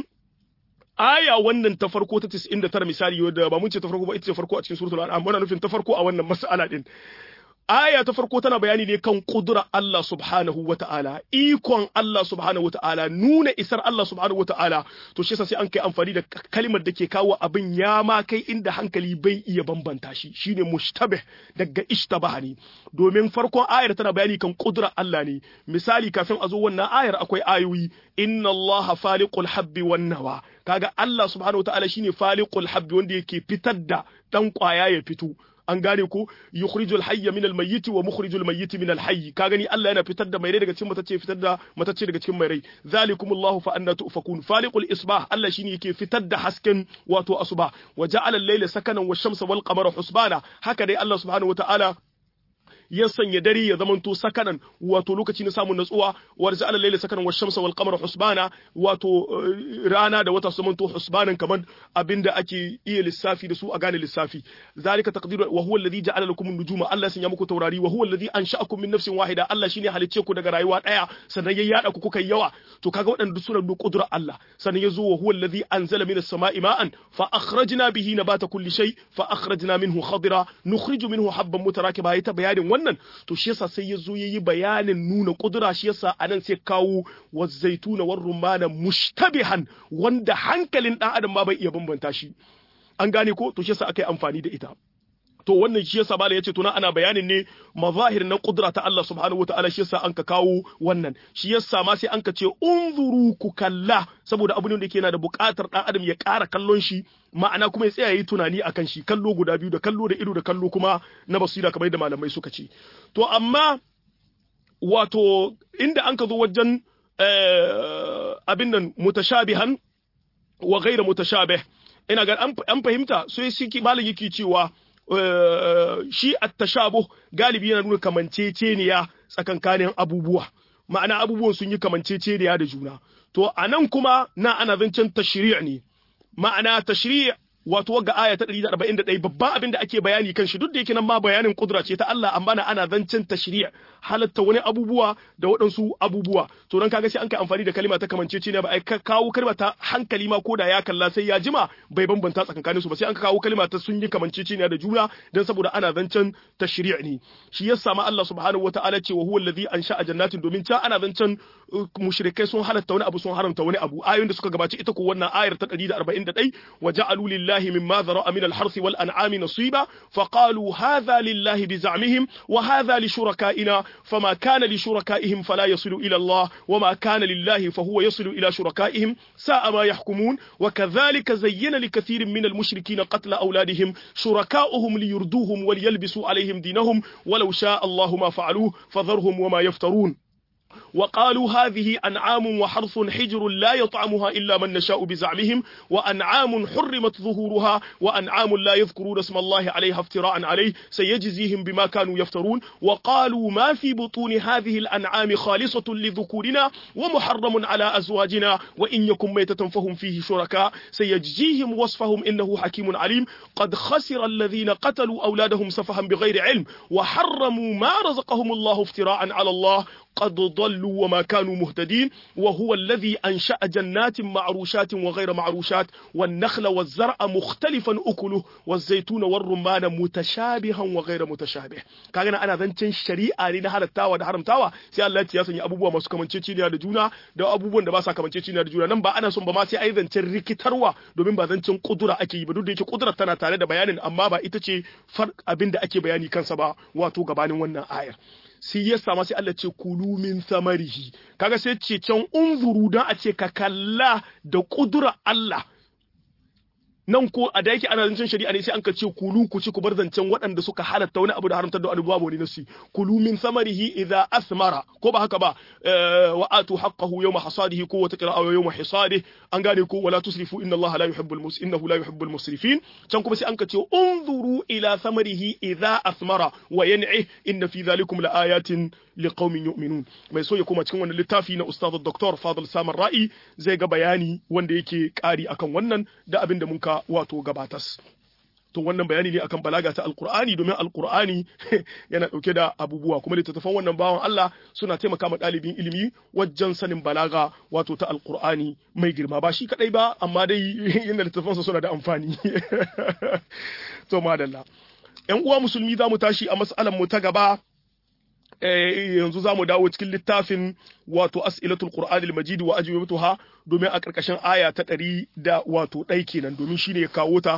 aya wannan ta farko ta 99 misali wadda ba mun ce ta farko ba ita ce farko a cikin suratul an'am muna nufin ta farko a wannan mas'ala din aya ta farko tana bayani ne kan kudura Allah subhanahu wa ta'ala, ikon Allah subhanahu wa ta'ala, nuna isar Allah subhanahu wa ta'ala, to shi sai an kai amfani da kalimar da ke kawo abin ya ma kai inda hankali bai iya bambanta shi, shine mushtabih daga ishtabaha ne, domin farkon ayar tana bayani kan kudura Allah ne, misali kafin a zo wannan ayar akwai ayoyi, inna Allah faliqul habbi wan nawa, kaga Allah subhanahu wa ta'ala shine faliqul habbi wanda yake fitar da dan kwaya ya fito, an gane ko yukhrijul hayya min al-mayyit wa mukhrijul mayyit min al-hayy ka gani Allah yana fitar da mai rai daga cikin matacce fitar da matacce daga cikin mai rai zalikumullahu fa anna tufakun faliqul isbah Allah shine yake fitar da hasken wato asuba wa ja'ala al-layla sakanan wash-shamsa wal qamara husbana haka dai Allah subhanahu wa ta'ala ya sanya dare ya zamanto sakanan wato lokaci na samun natsuwa wa ja'ala al-layla sakanan wash-shamsa wal qamara husbana wato rana da wata su zamanto husbanan kamar abinda ake iya lissafi da su a gane lissafi zalika taqdiru wa huwa alladhi ja'ala lakum an-nujuma Allah sun ya muku taurari wa huwa alladhi ansha'akum min nafsin wahida Allah shine halicce ku daga rayuwa daya sannan ya yada ku kuka yawa to kaga waɗanda suna da kudura Allah sannan ya zo wa huwa alladhi anzala minas sama'i ma'an fa akhrajna bihi nabata kulli shay fa akhrajna minhu khadira nukhriju minhu habban mutarakiba ta bayanin wannan to shi yasa sai ya zo yayi bayanin nuna kudura shi yasa anan sai kawo wa zaituna war rumana mushtabihan wanda hankalin dan adam ma bai iya bambanta shi an gane ko to shi yasa akai amfani da ita to wannan shi yasa bala yace to na ana bayanin ne mazahir na kudura ta Allah subhanahu wataala shi yasa anka kawo wannan shi yasa ma sai anka ce unzuru ku kalla saboda abu ne da yake yana da buƙatar dan adam ya ƙara kallon shi ma'ana kuma ya tsaya yi tunani akan shi kallo guda biyu da kallo da ido da kallo kuma na basira kamar yadda malamai suka ce to amma wato inda an ka zo wajen abin nan mutashabihan wa ghaira mutashabih ina ga an fahimta sai shi malam yake cewa shi at-tashabuh galibi yana nuna kamanceceniya tsakankanin abubuwa ma'ana abubuwan sun yi kamanceceniya da juna to anan kuma na ana zancen tashri' ne ma'ana tashri' wato wagga aya ta 141 babban abin da ake bayani kan shi duk da yake nan ma bayanin kudura ce ta Allah amma na ana zancen tashri' halatta wani abubuwa da waɗansu abubuwa to dan kaga sai an kai amfani da kalma ta kamancece ne ba ai kawo kalma ta hankali ma koda ya kalla sai ya jima bai bambanta tsakankanin su ba sai an kawo kalma ta sun yi kamancece ne da juna dan saboda ana zancen tashri' ne shi yasa ma Allah subhanahu wataala ce wa huwa allazi ansha'a jannatin domin ta ana zancen mushrikai sun halatta wani abu sun haramta wani abu ayoyin da suka gabaci ita ko wannan ayar ta 141 wa ja'alu lillahi mimma dhara'a min al-harthi wal an'ami nasiba fa qalu hadha lillahi bi za'mihim wa hadha li shuraka'ina fama kana li shuraka'ihim fala yasilu ila Allah wa ma kana lillahi fa huwa yasilu ila shuraka'ihim sa'a ma yahkumun wa kadhalika zayyana li kathirin min al-mushrikeen qatla awladihim shuraka'uhum liyurduhum wa liyalbisu alayhim dinahum ولو شاء الله ما فعلوه فذرهم وما يفترون وقالوا هذه أنعام وحرث حجر لا يطعمها إلا من نشاء بزعمهم وأنعام حرمت ظهورها وأنعام لا يذكرون اسم الله عليها افتراء عليه سيجزيهم بما كانوا يفترون وقالوا ما في بطون هذه الأنعام خالصة لذكورنا ومحرم على أزواجنا وإن يكن ميتة فهم فيه شركاء سيجزيهم وصفهم إنه حكيم عليم قد خسر الذين قتلوا أولادهم سفها بغير علم وحرموا ما رزقهم الله افتراء على الله قد ضلوا وما كانوا مهتدين وهو الذي أنشأ جنات معروشات وغير معروشات والنخل والزرع مختلفا أكله والزيتون والرمان متشابها وغير متشابه كان أنا ذنتين شريعة لنا هذا التاوى ده حرم تاوى سي الله يسني أبوبوا masu kamanceceniya da juna da abubuwan da ba sa kamanceceniya da juna nan ba ana son ba ma sai ai zancen rikitarwa domin ba zancen kudura ake yi ba duk da yake kudura tana tare da bayanin amma ba ita ce far abin da ake bayani kansa ba wato gabanin wannan ayar sai ya sama sai Allah ce kulu min samarihi kaga sai ce can unzuru dan a ce ka kalla da kudura Allah nan ko a da yake ana zancen shari'a ne sai an ka ce kulu ku ci ku bar zancen waɗanda suka halatta wani abu da haramtar da abubuwa wani nasi kulu min samarihi idza asmara ko ba haka ba wa atu haqqahu yawma hasadihi ko wata qira'a yawma hisadihi an gane ko wala tusrifu inna Allah la yuhibbul mus innahu la yuhibbul musrifin can kuma sai an ka ce unzuru ila samarihi idza asmara wa yan'i inna fi dhalikum la ayatin liqaumin yu'minun mai so ya koma cikin wannan littafi na ustaz Dr. Fadil Samar Ra'i zai ga bayani wanda yake kari akan wannan da abin da muka wato gabatas to wannan bayani ne akan balaga ta alqur'ani domin alqur'ani yana dauke da abubuwa kuma littattafan wannan bawan Allah suna taimaka ma dalibin ilimi wajen sanin balaga wato ta alqur'ani mai girma ba shi kadai ba amma dai yana littattafansa suna da amfani to madalla yan uwa musulmi za mu tashi a mas'alan mu ta gaba yanzu za mu dawo cikin littafin wato as'ilatul qur'anil majid wa ajwibatuha domin a karkashin aya ta ɗari da wato ɗai kenan domin shine ya kawo ta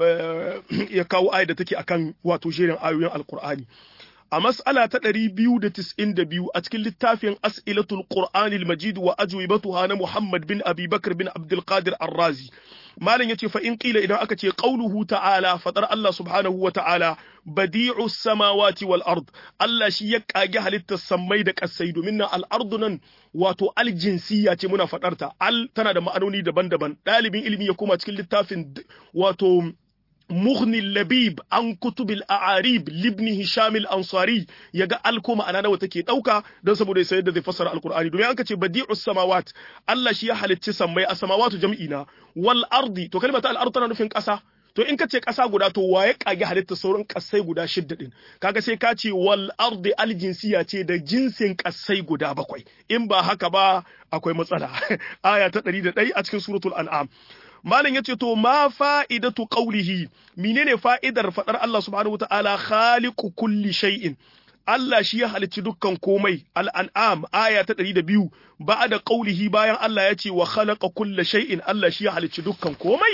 ya kawo aya da take akan wato jerin ayoyin alqur'ani a mas'ala ta ɗari biyu da tis'in da biyu a cikin littafin as'ilatul qur'anil majid wa ajwibatuha na muhammad bin abi bakr bin abdul qadir ar-razi malam yace fa in qila idan aka ce qauluhu ta'ala fadar Allah subhanahu wa ta'ala badi'u samawati wal ard Allah shi ya kage halittar sammai da kasai domin nan al ardu nan wato al jinsiyya ce muna fadar ta al tana da ma'anoni daban-daban dalibin ilimi ya koma cikin littafin wato مغني اللبيب عن كتب الأعاريب لابن هشام الأنصاري يجا ألكو معنا نو تكي دوكا دون سبو دي سيدة دي فسر القرآن دومي أنك بديع السماوات الله شيا حالة تسمي السماوات جمعينا والأرض تو كلمة الأرض تنا نفين كأسا to in ka ce ƙasa guda to waye kage halitta sauran ƙasai guda shidda din kaga sai ka ce wal ardi al jinsiya ce da jinsin ƙasai guda bakwai in ba haka ba akwai matsala aya ta 101 a cikin suratul an'am malam yace to ma fa'idatu qawlihi menene fa'idar fadar Allah subhanahu wataala khaliqu kulli shay'in Allah shi ya halicci dukkan komai al'an'am aya ta ɗari da biyu ba da ƙaulihi bayan Allah ya ce wa khalaqa kulla shay'in Allah shi ya halicci dukkan komai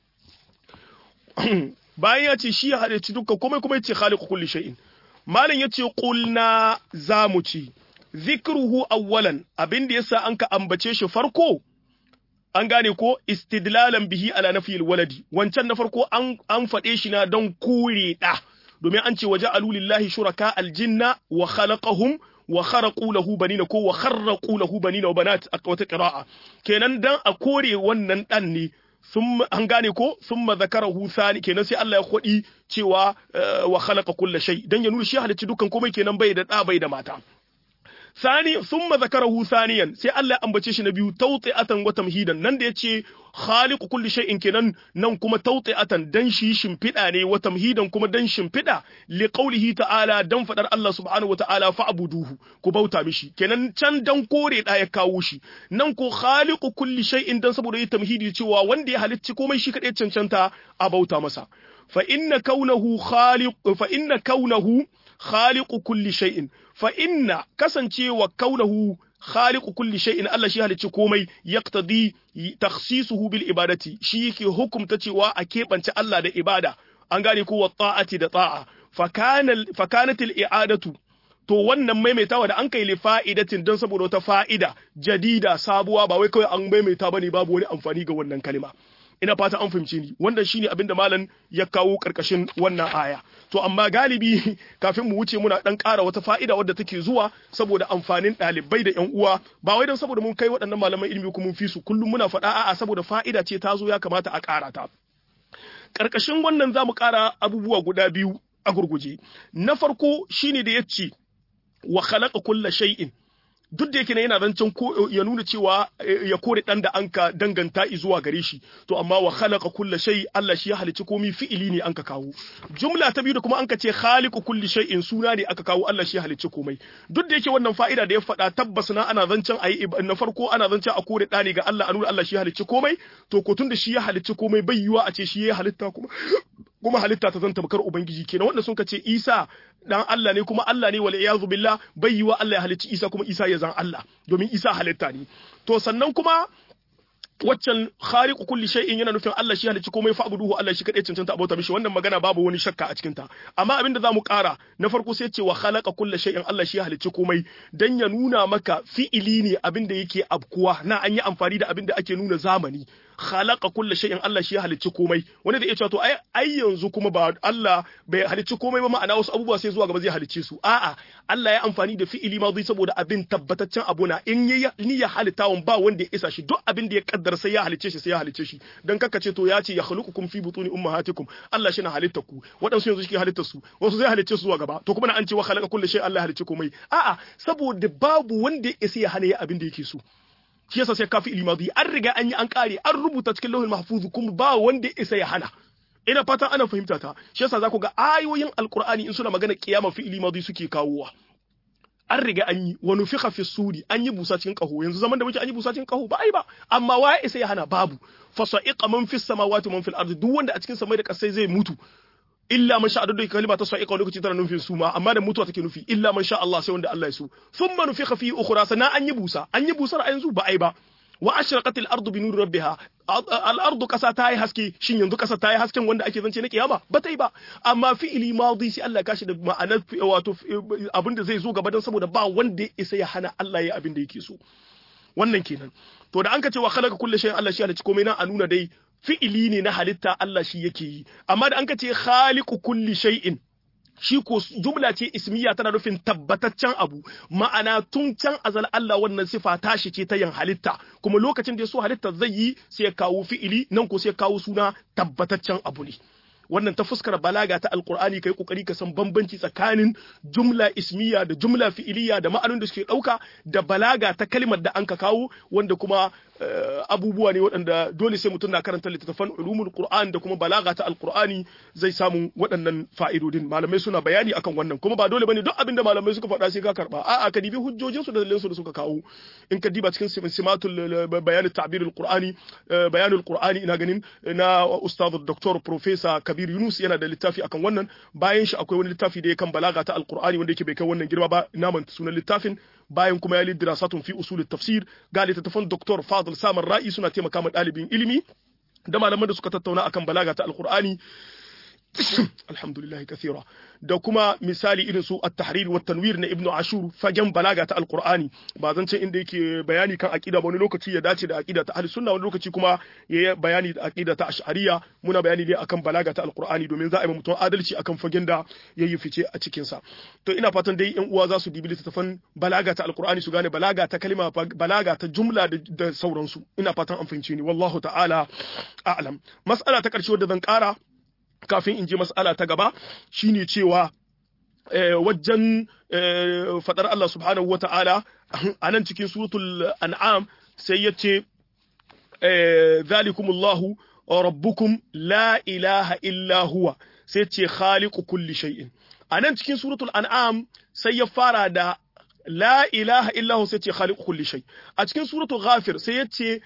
bayan ya ce shi ya halicci dukkan komai kuma ya ce khaliqu kulli shay'in malam ya ce qulna za mu ci zikruhu awwalan abin da yasa an ka ambace shi farko an gane ko istidlalan bihi ala nafiyil waladi wancan na farko an an faɗe shi na don kure da domin an ce waje alulillahi shuraka aljinna wa khalaqahum wa kharaqu lahu banina ko wa kharraqu lahu banina wa banat a wata qira'a kenan dan a kore wannan dan ne sun an gane ko thumma zakarahu thani kenan sai Allah ya kodi cewa wa khalaqa kulla shay dan ya nuna shi halicci dukkan komai kenan bai da da bai da mata ثاني ثم ذكره ثانيا sai Allah ya ambace shi na biyu tawti'atan wa tamhidan nan da yace khaliqu kulli shay'in kenan nan kuma tawti'atan dan shi shimfida ne wa tamhidan kuma dan shimfida li qawlihi ta'ala dan fadar Allah subhanahu wa ta'ala fa'buduhu ku bauta mishi kenan can dan kore da ya kawo shi nan ko khaliqu kulli shay'in dan saboda yi tamhidi cewa wanda ya halicci komai shi kadai cancanta a bauta masa fa inna kaunahu khaliq fa inna kaunahu khaliqu kulli shay'in fa inna kasancewa kaunahu khaliqu kulli shay'in Allah shi halicci komai yaqtadi takhsisuhu bil ibadati shi yake hukumta cewa a keɓance Allah da ibada an gane ko wa ta'ati da ta'a fa kana fa kanat al i'adatu to wannan maimaitawa da an kai li fa'idatin don saboda wata fa'ida jadida sabuwa ba wai kawai an maimaita bane babu wani amfani ga wannan kalma ina fata an fahimce ni wannan shine abin da malam ya kawo karkashin wannan aya to amma galibi kafin mu wuce muna dan ƙara wata fa'ida wadda take zuwa saboda amfanin ɗalibai da ƴan uwa ba wai don saboda mun kai waɗannan malaman ilimi kuma mun fi su kullum muna faɗa a'a saboda fa'ida ce ta zo ya kamata a ƙara ta karkashin wannan zamu ƙara abubuwa guda biyu a gurguje na farko shine da yace wa khalaqa kulla shay'in duk da yake ne yana zancen ko ya nuna cewa ya kore dan da anka danganta zuwa gare shi to amma wa khalaqa kulli shay Allah shi ya halicci komai fi'ili ne anka kawo jumla ta biyu da kuma anka ce khaliqu kulli shay'in suna ne aka kawo Allah shi ya halicci komai duk da yake wannan fa'ida da ya faɗa tabbas na ana zancen ayi na farko ana zancen a kore dani ga Allah a nuna Allah shi ya halicci komai to ko tun da shi ya halicci komai bai yiwa a ce shi ya halitta kuma kuma halitta ta zanta bakar ubangiji kenan wanda sun ce Isa dan Allah ne kuma Allah ne wal iyazu billah bai yiwa Allah ya halicci Isa kuma Isa ya zan Allah domin Isa halitta ne to sannan kuma waccan khariqu kulli shay'in yana nufin Allah shi halicci komai fa'buduhu Allah shi kadai cancanta abota mishi wannan magana babu wani shakka a cikin ta amma abinda zamu kara na farko sai ce wa khalaqa kulli shay'in Allah shi halicci komai dan ya nuna maka fi'ili ne abinda yake abkuwa na an yi amfani da abinda ake nuna zamani khalaqa kulli shay'in Allah shi ya halicci komai wanda da ya cewa to ai ai yanzu kuma ba Allah bai halicci komai ba ma'ana wasu abubuwa sai zuwa gaba zai halicce su a'a Allah ya amfani da fi'ili ma saboda abin tabbataccen abu na in ya ni ya halittawan ba wanda ya isa shi duk abin da ya kaddara sai ya halicce shi sai ya halicce shi dan kaka ce to ya ce ya khuluqukum fi butuni ummahatikum Allah shi na halitta ku waɗansu yanzu shi halitta su wasu zai halicce su zuwa gaba to kuma na an ce wa khalaqa kulli shay'in Allah ya halicci komai a'a saboda babu wanda ya isa ya hana ya abin da yake so shi yasa sai kafi ilmadi an riga an yi an kare an rubuta cikin lauhin mahfuz kuma ba wanda isa ya hana ina fatan ana fahimta ta shi yasa za ku ga ayoyin alqur'ani in suna magana kiyama fi ilmadi suke kawowa an riga an yi wa nufiqa fi suri an yi busa cikin kaho yanzu zaman da muke an yi busa cikin kaho ba ai ba amma wa isa ya hana babu fasa'iqa man fis samawati man fil ardi duk wanda a cikin samai da kasai zai mutu illa man sha adadu kalima ta sa'iqa lokaci tana nufin su ma amma da mutuwa take nufi illa man sha Allah sai wanda Allah ya so thumma nufikha fi ukhra sana an yi busa an yi busar a yanzu ba ai ba wa ashraqat al-ardu bi nuri rabbiha al-ardu kasa ta yi haske shin yanzu kasa ta yi hasken wanda ake zance na kiyama ba ta yi ba amma fi'ili madi sai Allah ya kashi da ma'anar wato abinda zai zo gaba dan saboda ba wanda ya isa ya hana Allah ya abin da yake so wannan kenan to da an ka ce wa khalaqa kulli shay'in Allah shi halicci komai na a nuna dai fi'ili ne na halitta Allah shi yake yi amma da an ka ce khaliqu kulli shay'in shi ko jumla ce ismiya tana nufin tabbataccen abu ma'ana tun can azal Allah wannan sifa tashi ce ta yin halitta kuma lokacin da ya so halitta zai yi sai ya kawo fi'ili nan ko sai ya kawo suna tabbataccen abu ne wannan ta fuskar balaga ta alkur'ani kai kokari ka san bambanci tsakanin jumla ismiya da jumla fi'iliya da ma'anonin da suke dauka da balaga ta kalmar da an ka kawo wanda kuma abubuwa ne waɗanda dole sai mutum na karanta littattafan ulumul qur'an da kuma balaga ta alqur'ani zai samu waɗannan fa'idodin malamai suna bayani akan wannan kuma ba dole bane duk abinda malamai suka faɗa sai ka karba a'a ka dibi hujjojin su da dalilan su da suka kawo in ka diba cikin simatul bayan ta'birul qur'ani bayanul qur'ani ina ganin na ustad dr professor kabir yunus yana da littafi akan wannan bayan shi akwai wani littafi da ya kan balaga ta alqur'ani wanda yake bai kai wannan girma ba na manta sunan littafin bayan kuma ya li dirasatun fi usul tafsir ga littattafan Dr. Fadl Samar Ra'i suna taimaka ma ɗalibin ilimi da malaman da suka tattauna akan balaga ta alqur'ani alhamdulillah kathira da kuma misali irin su at-tahrir wa tanwir na ibnu ashur fagen balaga ta alqur'ani ba zan ce inda yake bayani kan aqida ba wani lokaci ya dace da aqida ta ahli sunna wani lokaci kuma ya bayani da aqida ta ash'ariyya muna bayani ne akan balaga ta alqur'ani domin za a yi mutum adalci akan fagen da yayi fice a cikin sa to ina fatan dai yan uwa za su dibi littafan balaga ta alqur'ani su gane balaga ta kalma balaga ta jumla da sauransu ina fatan an fahimce ni wallahu ta'ala a'lam mas'ala ta karshe wadda zan kara kafin in je mas'ala ta gaba shine cewa wajen fadar Allah subhanahu wata'ala a nan cikin suratul an'am sai ya ce zalikumullahu rabbukum la ilaha illa huwa sai ce khaliqu kulli shay'in a nan cikin suratul an'am sai ya fara da la ilaha illa huwa sai ce khaliqu kulli shay a cikin suratul ghafir sai ya ce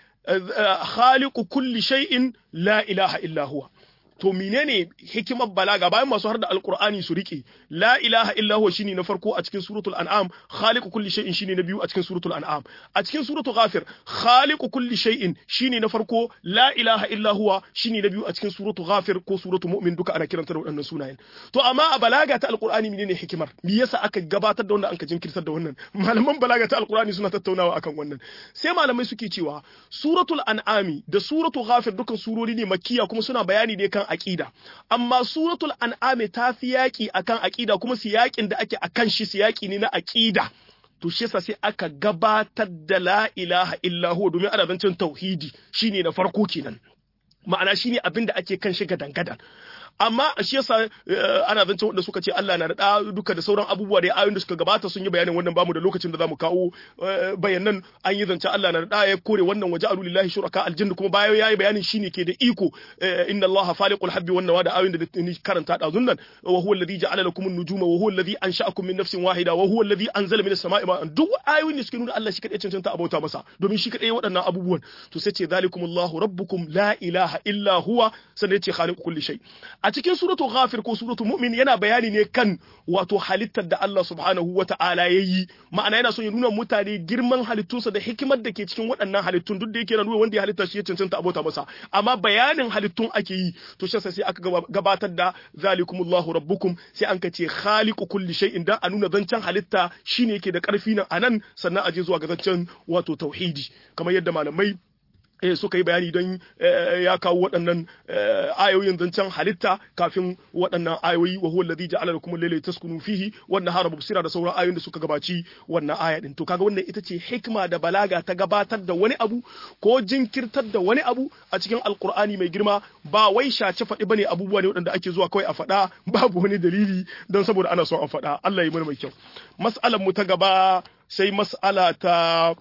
khaliqu kulli shay'in la ilaha illa huwa to menene hikimar balaga bayan masu har da alqur'ani su rike la ilaha illa huwa shine na farko a cikin suratul an'am khaliqu kulli shay'in shine na biyu a cikin suratul an'am a cikin suratul ghafir khaliqu kulli shay'in shine na farko la ilaha illa huwa shine na biyu a cikin suratul ghafir ko suratul mu'min duka ana kiranta da waɗannan sunayen to amma a balaga ta alqur'ani menene hikimar me yasa aka gabatar da wannan an ka jinkirtar da wannan malaman balaga ta alqur'ani suna tattaunawa akan wannan sai malamai suke cewa suratul an'ami da suratul ghafir dukan surori ne makkiya kuma suna bayani ne kan aqida amma suratul an'am ta fi yaki akan aqida kuma siyakin da ake akan shi siyaki ne na aqida to shi yasa sai aka gabatar da la ilaha illa huwa domin ana zancen tauhidi shine na farko kenan ma'ana shine abin da ake kan shi gadan-gadan amma shi yasa ana zance wanda suka ce Allah na da duka da sauran abubuwa da ayoyin da suka gabata sun yi bayanin wannan bamu da lokacin da zamu kawo bayanan an yi zance Allah na da ya kore wannan waje alu lillahi shuraka aljanna kuma bayan yayi bayanin shine ke da iko inna Allah faliqul habbi wan nawa da ayoyin da ni karanta da zunnan wa huwa alladhi ja'ala lakum an-nujuma wa huwa alladhi ansha'akum min nafsin wahida wa huwa alladhi anzala minas sama'i ma'an duk ayoyin da suke nuna Allah shi kadai cancanta abauta masa domin shi kadai waɗannan abubuwan to sai ce zalikumullahu rabbukum la ilaha illa huwa sannan ya ce khaliqu kulli shay a cikin suratu ghafir ko suratu mu'min yana bayani ne kan wato halittar da Allah subhanahu wata'ala ya yi ma'ana yana son ya nuna mutane girman halittunsa da hikimar da ke cikin waɗannan halittun duk da yake nuna wanda ya halitta shi ya cancanta abota masa amma bayanin halittun ake yi to shi sai aka gabatar da zalikumullahu rabbukum sai an ka ce khaliqu kulli shay'in dan a nuna zancen halitta shine yake da karfi nan anan sannan a je zuwa ga zancen wato tauhidi kamar yadda malamai eh, suka yi bayani don ya kawo waɗannan ayoyin zancen halitta kafin waɗannan ayoyi wa huwa alladhi ja'ala lakum al-layla taskunu fihi wan nahara mubsira da sauran ayoyin da suka gabaci wannan aya din to kaga wannan ita ce hikma da balaga ta gabatar da wani abu ko jinkirtar da wani abu a cikin alqur'ani mai girma ba wai shace faɗi bane abubuwa ne waɗanda ake zuwa kawai a faɗa babu wani dalili don saboda ana son a faɗa Allah ya mana mai kyau mas'alar mu ta gaba sai mas'ala ta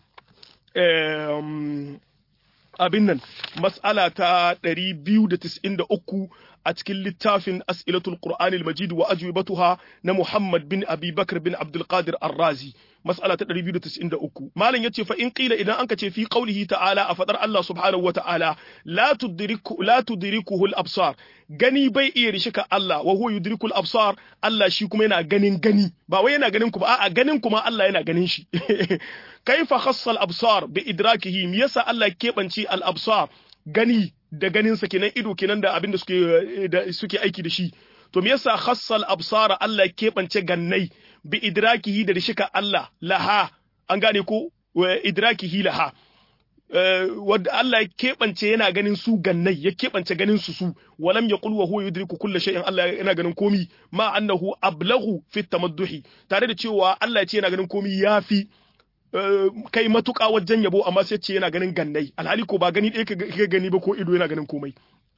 abin nan mas'ala ta 293 a cikin littafin as'ilatul qur'anil majid wa ajwibatuha na Muhammad bin Abi Bakr bin Abdul Qadir Ar-Razi mas'ala ta 293 malam yace fa in qila idan anka ce fi qaulihi ta'ala a fadar Allah subhanahu wa ta'ala la tudriku la tudrikuhu al-absar gani bai iya rishika Allah wa huwa yudriku al-absar Allah shi kuma yana ganin gani ba wai yana ganin ku ba a'a ganin kuma Allah yana ganin shi kaifa khassa al-absar bi idrakihi me yasa Allah keɓance al-absar gani da ganinsa kenan ido kenan da abin da suke da suke aiki da shi to me yasa khassal absara Allah ya keɓance gannai bi idrakihi da rishika Allah laha an gane ko idrakihi laha wadda Allah ya keɓance yana ganin su gannai ya keɓance ganin su su walam yaqul wa huwa yudriku kulli shay'in Allah yana ganin komi ma annahu ablaghu fi tamadduhi tare da cewa Allah ya ce yana ganin komi yafi kai matuƙa wajen yabo amma sai ce yana ganin gannai alhali ko ba gani ɗaya ka gani ba ko ido yana ganin komai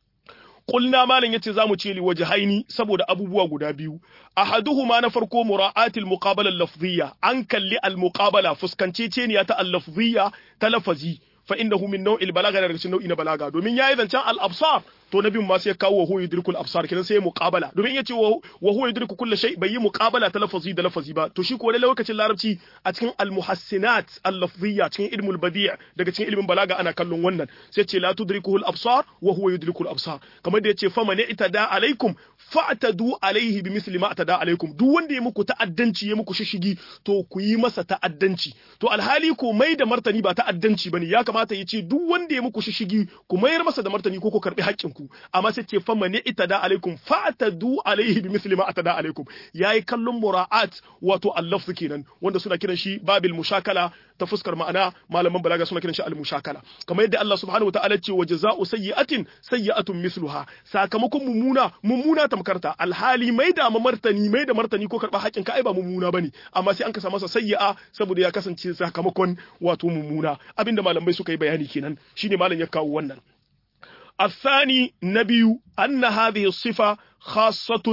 Kulna malam yace zamu ce li wajhaini saboda abubuwa guda biyu ahaduhuma na farko mura'atil muqabala lafziyya an kalli al muqabala fuskanceceniya ta al lafziyya ta lafazi fa innahu min naw'il balaga daga cikin nau'i na balaga domin yayi zancen al absar to na biyun ma sai kawo wa huwa yudrikul absar kenan sai muqabala domin yace wa huwa yudriku kulli shay bai yi muqabala ta lafazi da lafazi ba to shi ko lalle lokacin larabci a cikin al muhassinat al lafziyya cikin ilmul badi' daga cikin ilmin balaga ana kallon wannan sai ce la tudrikuhu al absar wa huwa yudrikul absar kamar da yace fa man itada alaikum fa'tadu alaihi bimithli ma atada alaikum duk wanda ya muku ta'addanci ya muku shishigi to ku yi masa ta'addanci to alhali ko mai da martani ba ta'addanci bane ya kamata ya ce duk wanda ya muku shishigi ku mayar masa da martani ko ku karbi haƙƙin ku amma sai ce fa mani itada alaikum fa atadu alaihi bimithli ma atada alaikum yayi kallon mura'at wato allafz kenan wanda suna kiran shi babil mushakala ta fuskar ma'ana malaman balaga suna kiran shi al mushakala kamar yadda Allah subhanahu wa ta'ala ce wa jazaa'u sayyi'atin sayyi'atun mithluha sakamakon mummuna mummuna tamkarta alhali mai da martani mai da martani ko karba haƙin ka ai ba mummuna bane amma sai an kasa masa sayyi'a saboda ya kasance sakamakon wato mummuna abinda malamai suka yi bayani kenan shine malam ya kawo wannan الثاني نبي أن هذه الصفة خاصة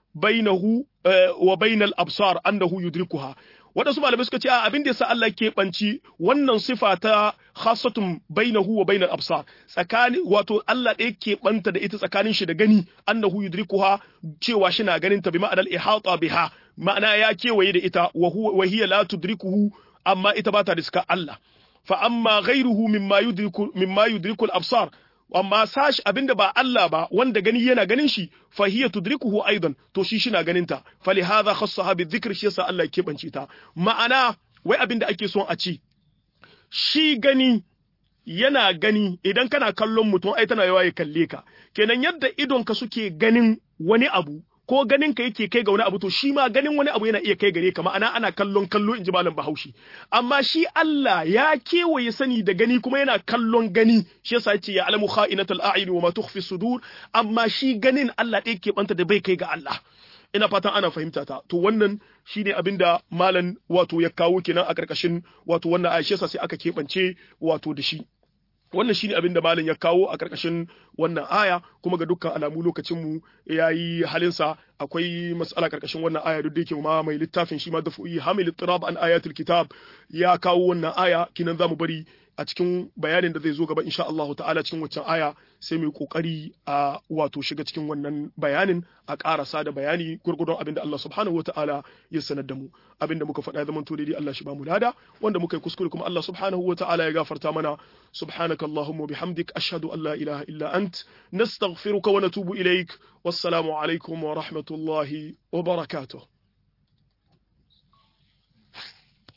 bainahu wa bainal absar annahu yudrikuha waɗansu malamai suka ce a abin da yasa Allah ke banci wannan sifa ta khassatun bainahu wa bainal absar tsakani wato Allah ɗaya ke banta da ita tsakanin shi da gani annahu yudrikuha cewa shi na ganin ta bi ma'anar ihata biha ma'ana ya kewaye da ita wa huwa wa hiya la tudrikuhu amma ita ba ta riska Allah fa amma ghayruhu mimma yudriku mimma yudriku al-absar amma sashi abinda ba Allah ba wanda gani yana ganin shi fa hiya tudrikuhu aidan to shi shi na ganin ta fali hadha khassaha bi dhikr shi yasa Allah ke bance ta ma'ana wai abinda ake son a ci shi gani yana gani idan kana kallon mutum ai tana yawa ya kalle ka kenan yadda idon ka suke ganin wani abu ko ganin ka yake kai ga wani abu to shi ma ganin wani abu yana iya kai gare ka ma'ana ana kallon kallo in ji malam Bahaushe amma shi Allah ya kewaye sani da gani kuma yana kallon gani shi yasa yace ya alamu kha'inatul a'yun wa ma tukhfi sudur amma shi ganin Allah ɗaya ke banta da bai kai ga Allah ina fatan ana fahimta ta to wannan shine abinda malam wato ya kawo kenan a karkashin wato wannan Aisha sai aka keɓance wato da shi wannan shine abin da malam ya kawo a karkashin wannan aya kuma ga dukkan alamu lokacin mu yayi halinsa akwai mas'ala karkashin wannan aya duk da yake ma mai littafin shi ma dafu'i hamil tirab an ayatul kitab ya kawo wannan aya kinan zamu bari a cikin bayanin da zai zo gaba insha Allah ta'ala cikin waccan aya sai mu kokari a wato shiga cikin wannan bayanin a karasa da bayani gurgurdon abin da Allah subhanahu ta'ala ya sanar da mu abin da muka faɗa zaman to daidai Allah shi ba mu lada wanda muka yi kuskure kuma Allah subhanahu ta'ala ya gafarta mana subhanaka allahumma bihamdik ashhadu an la ilaha illa ant nastaghfiruka wa natubu ilaik wassalamu alaikum wa rahmatullahi wa barakatuh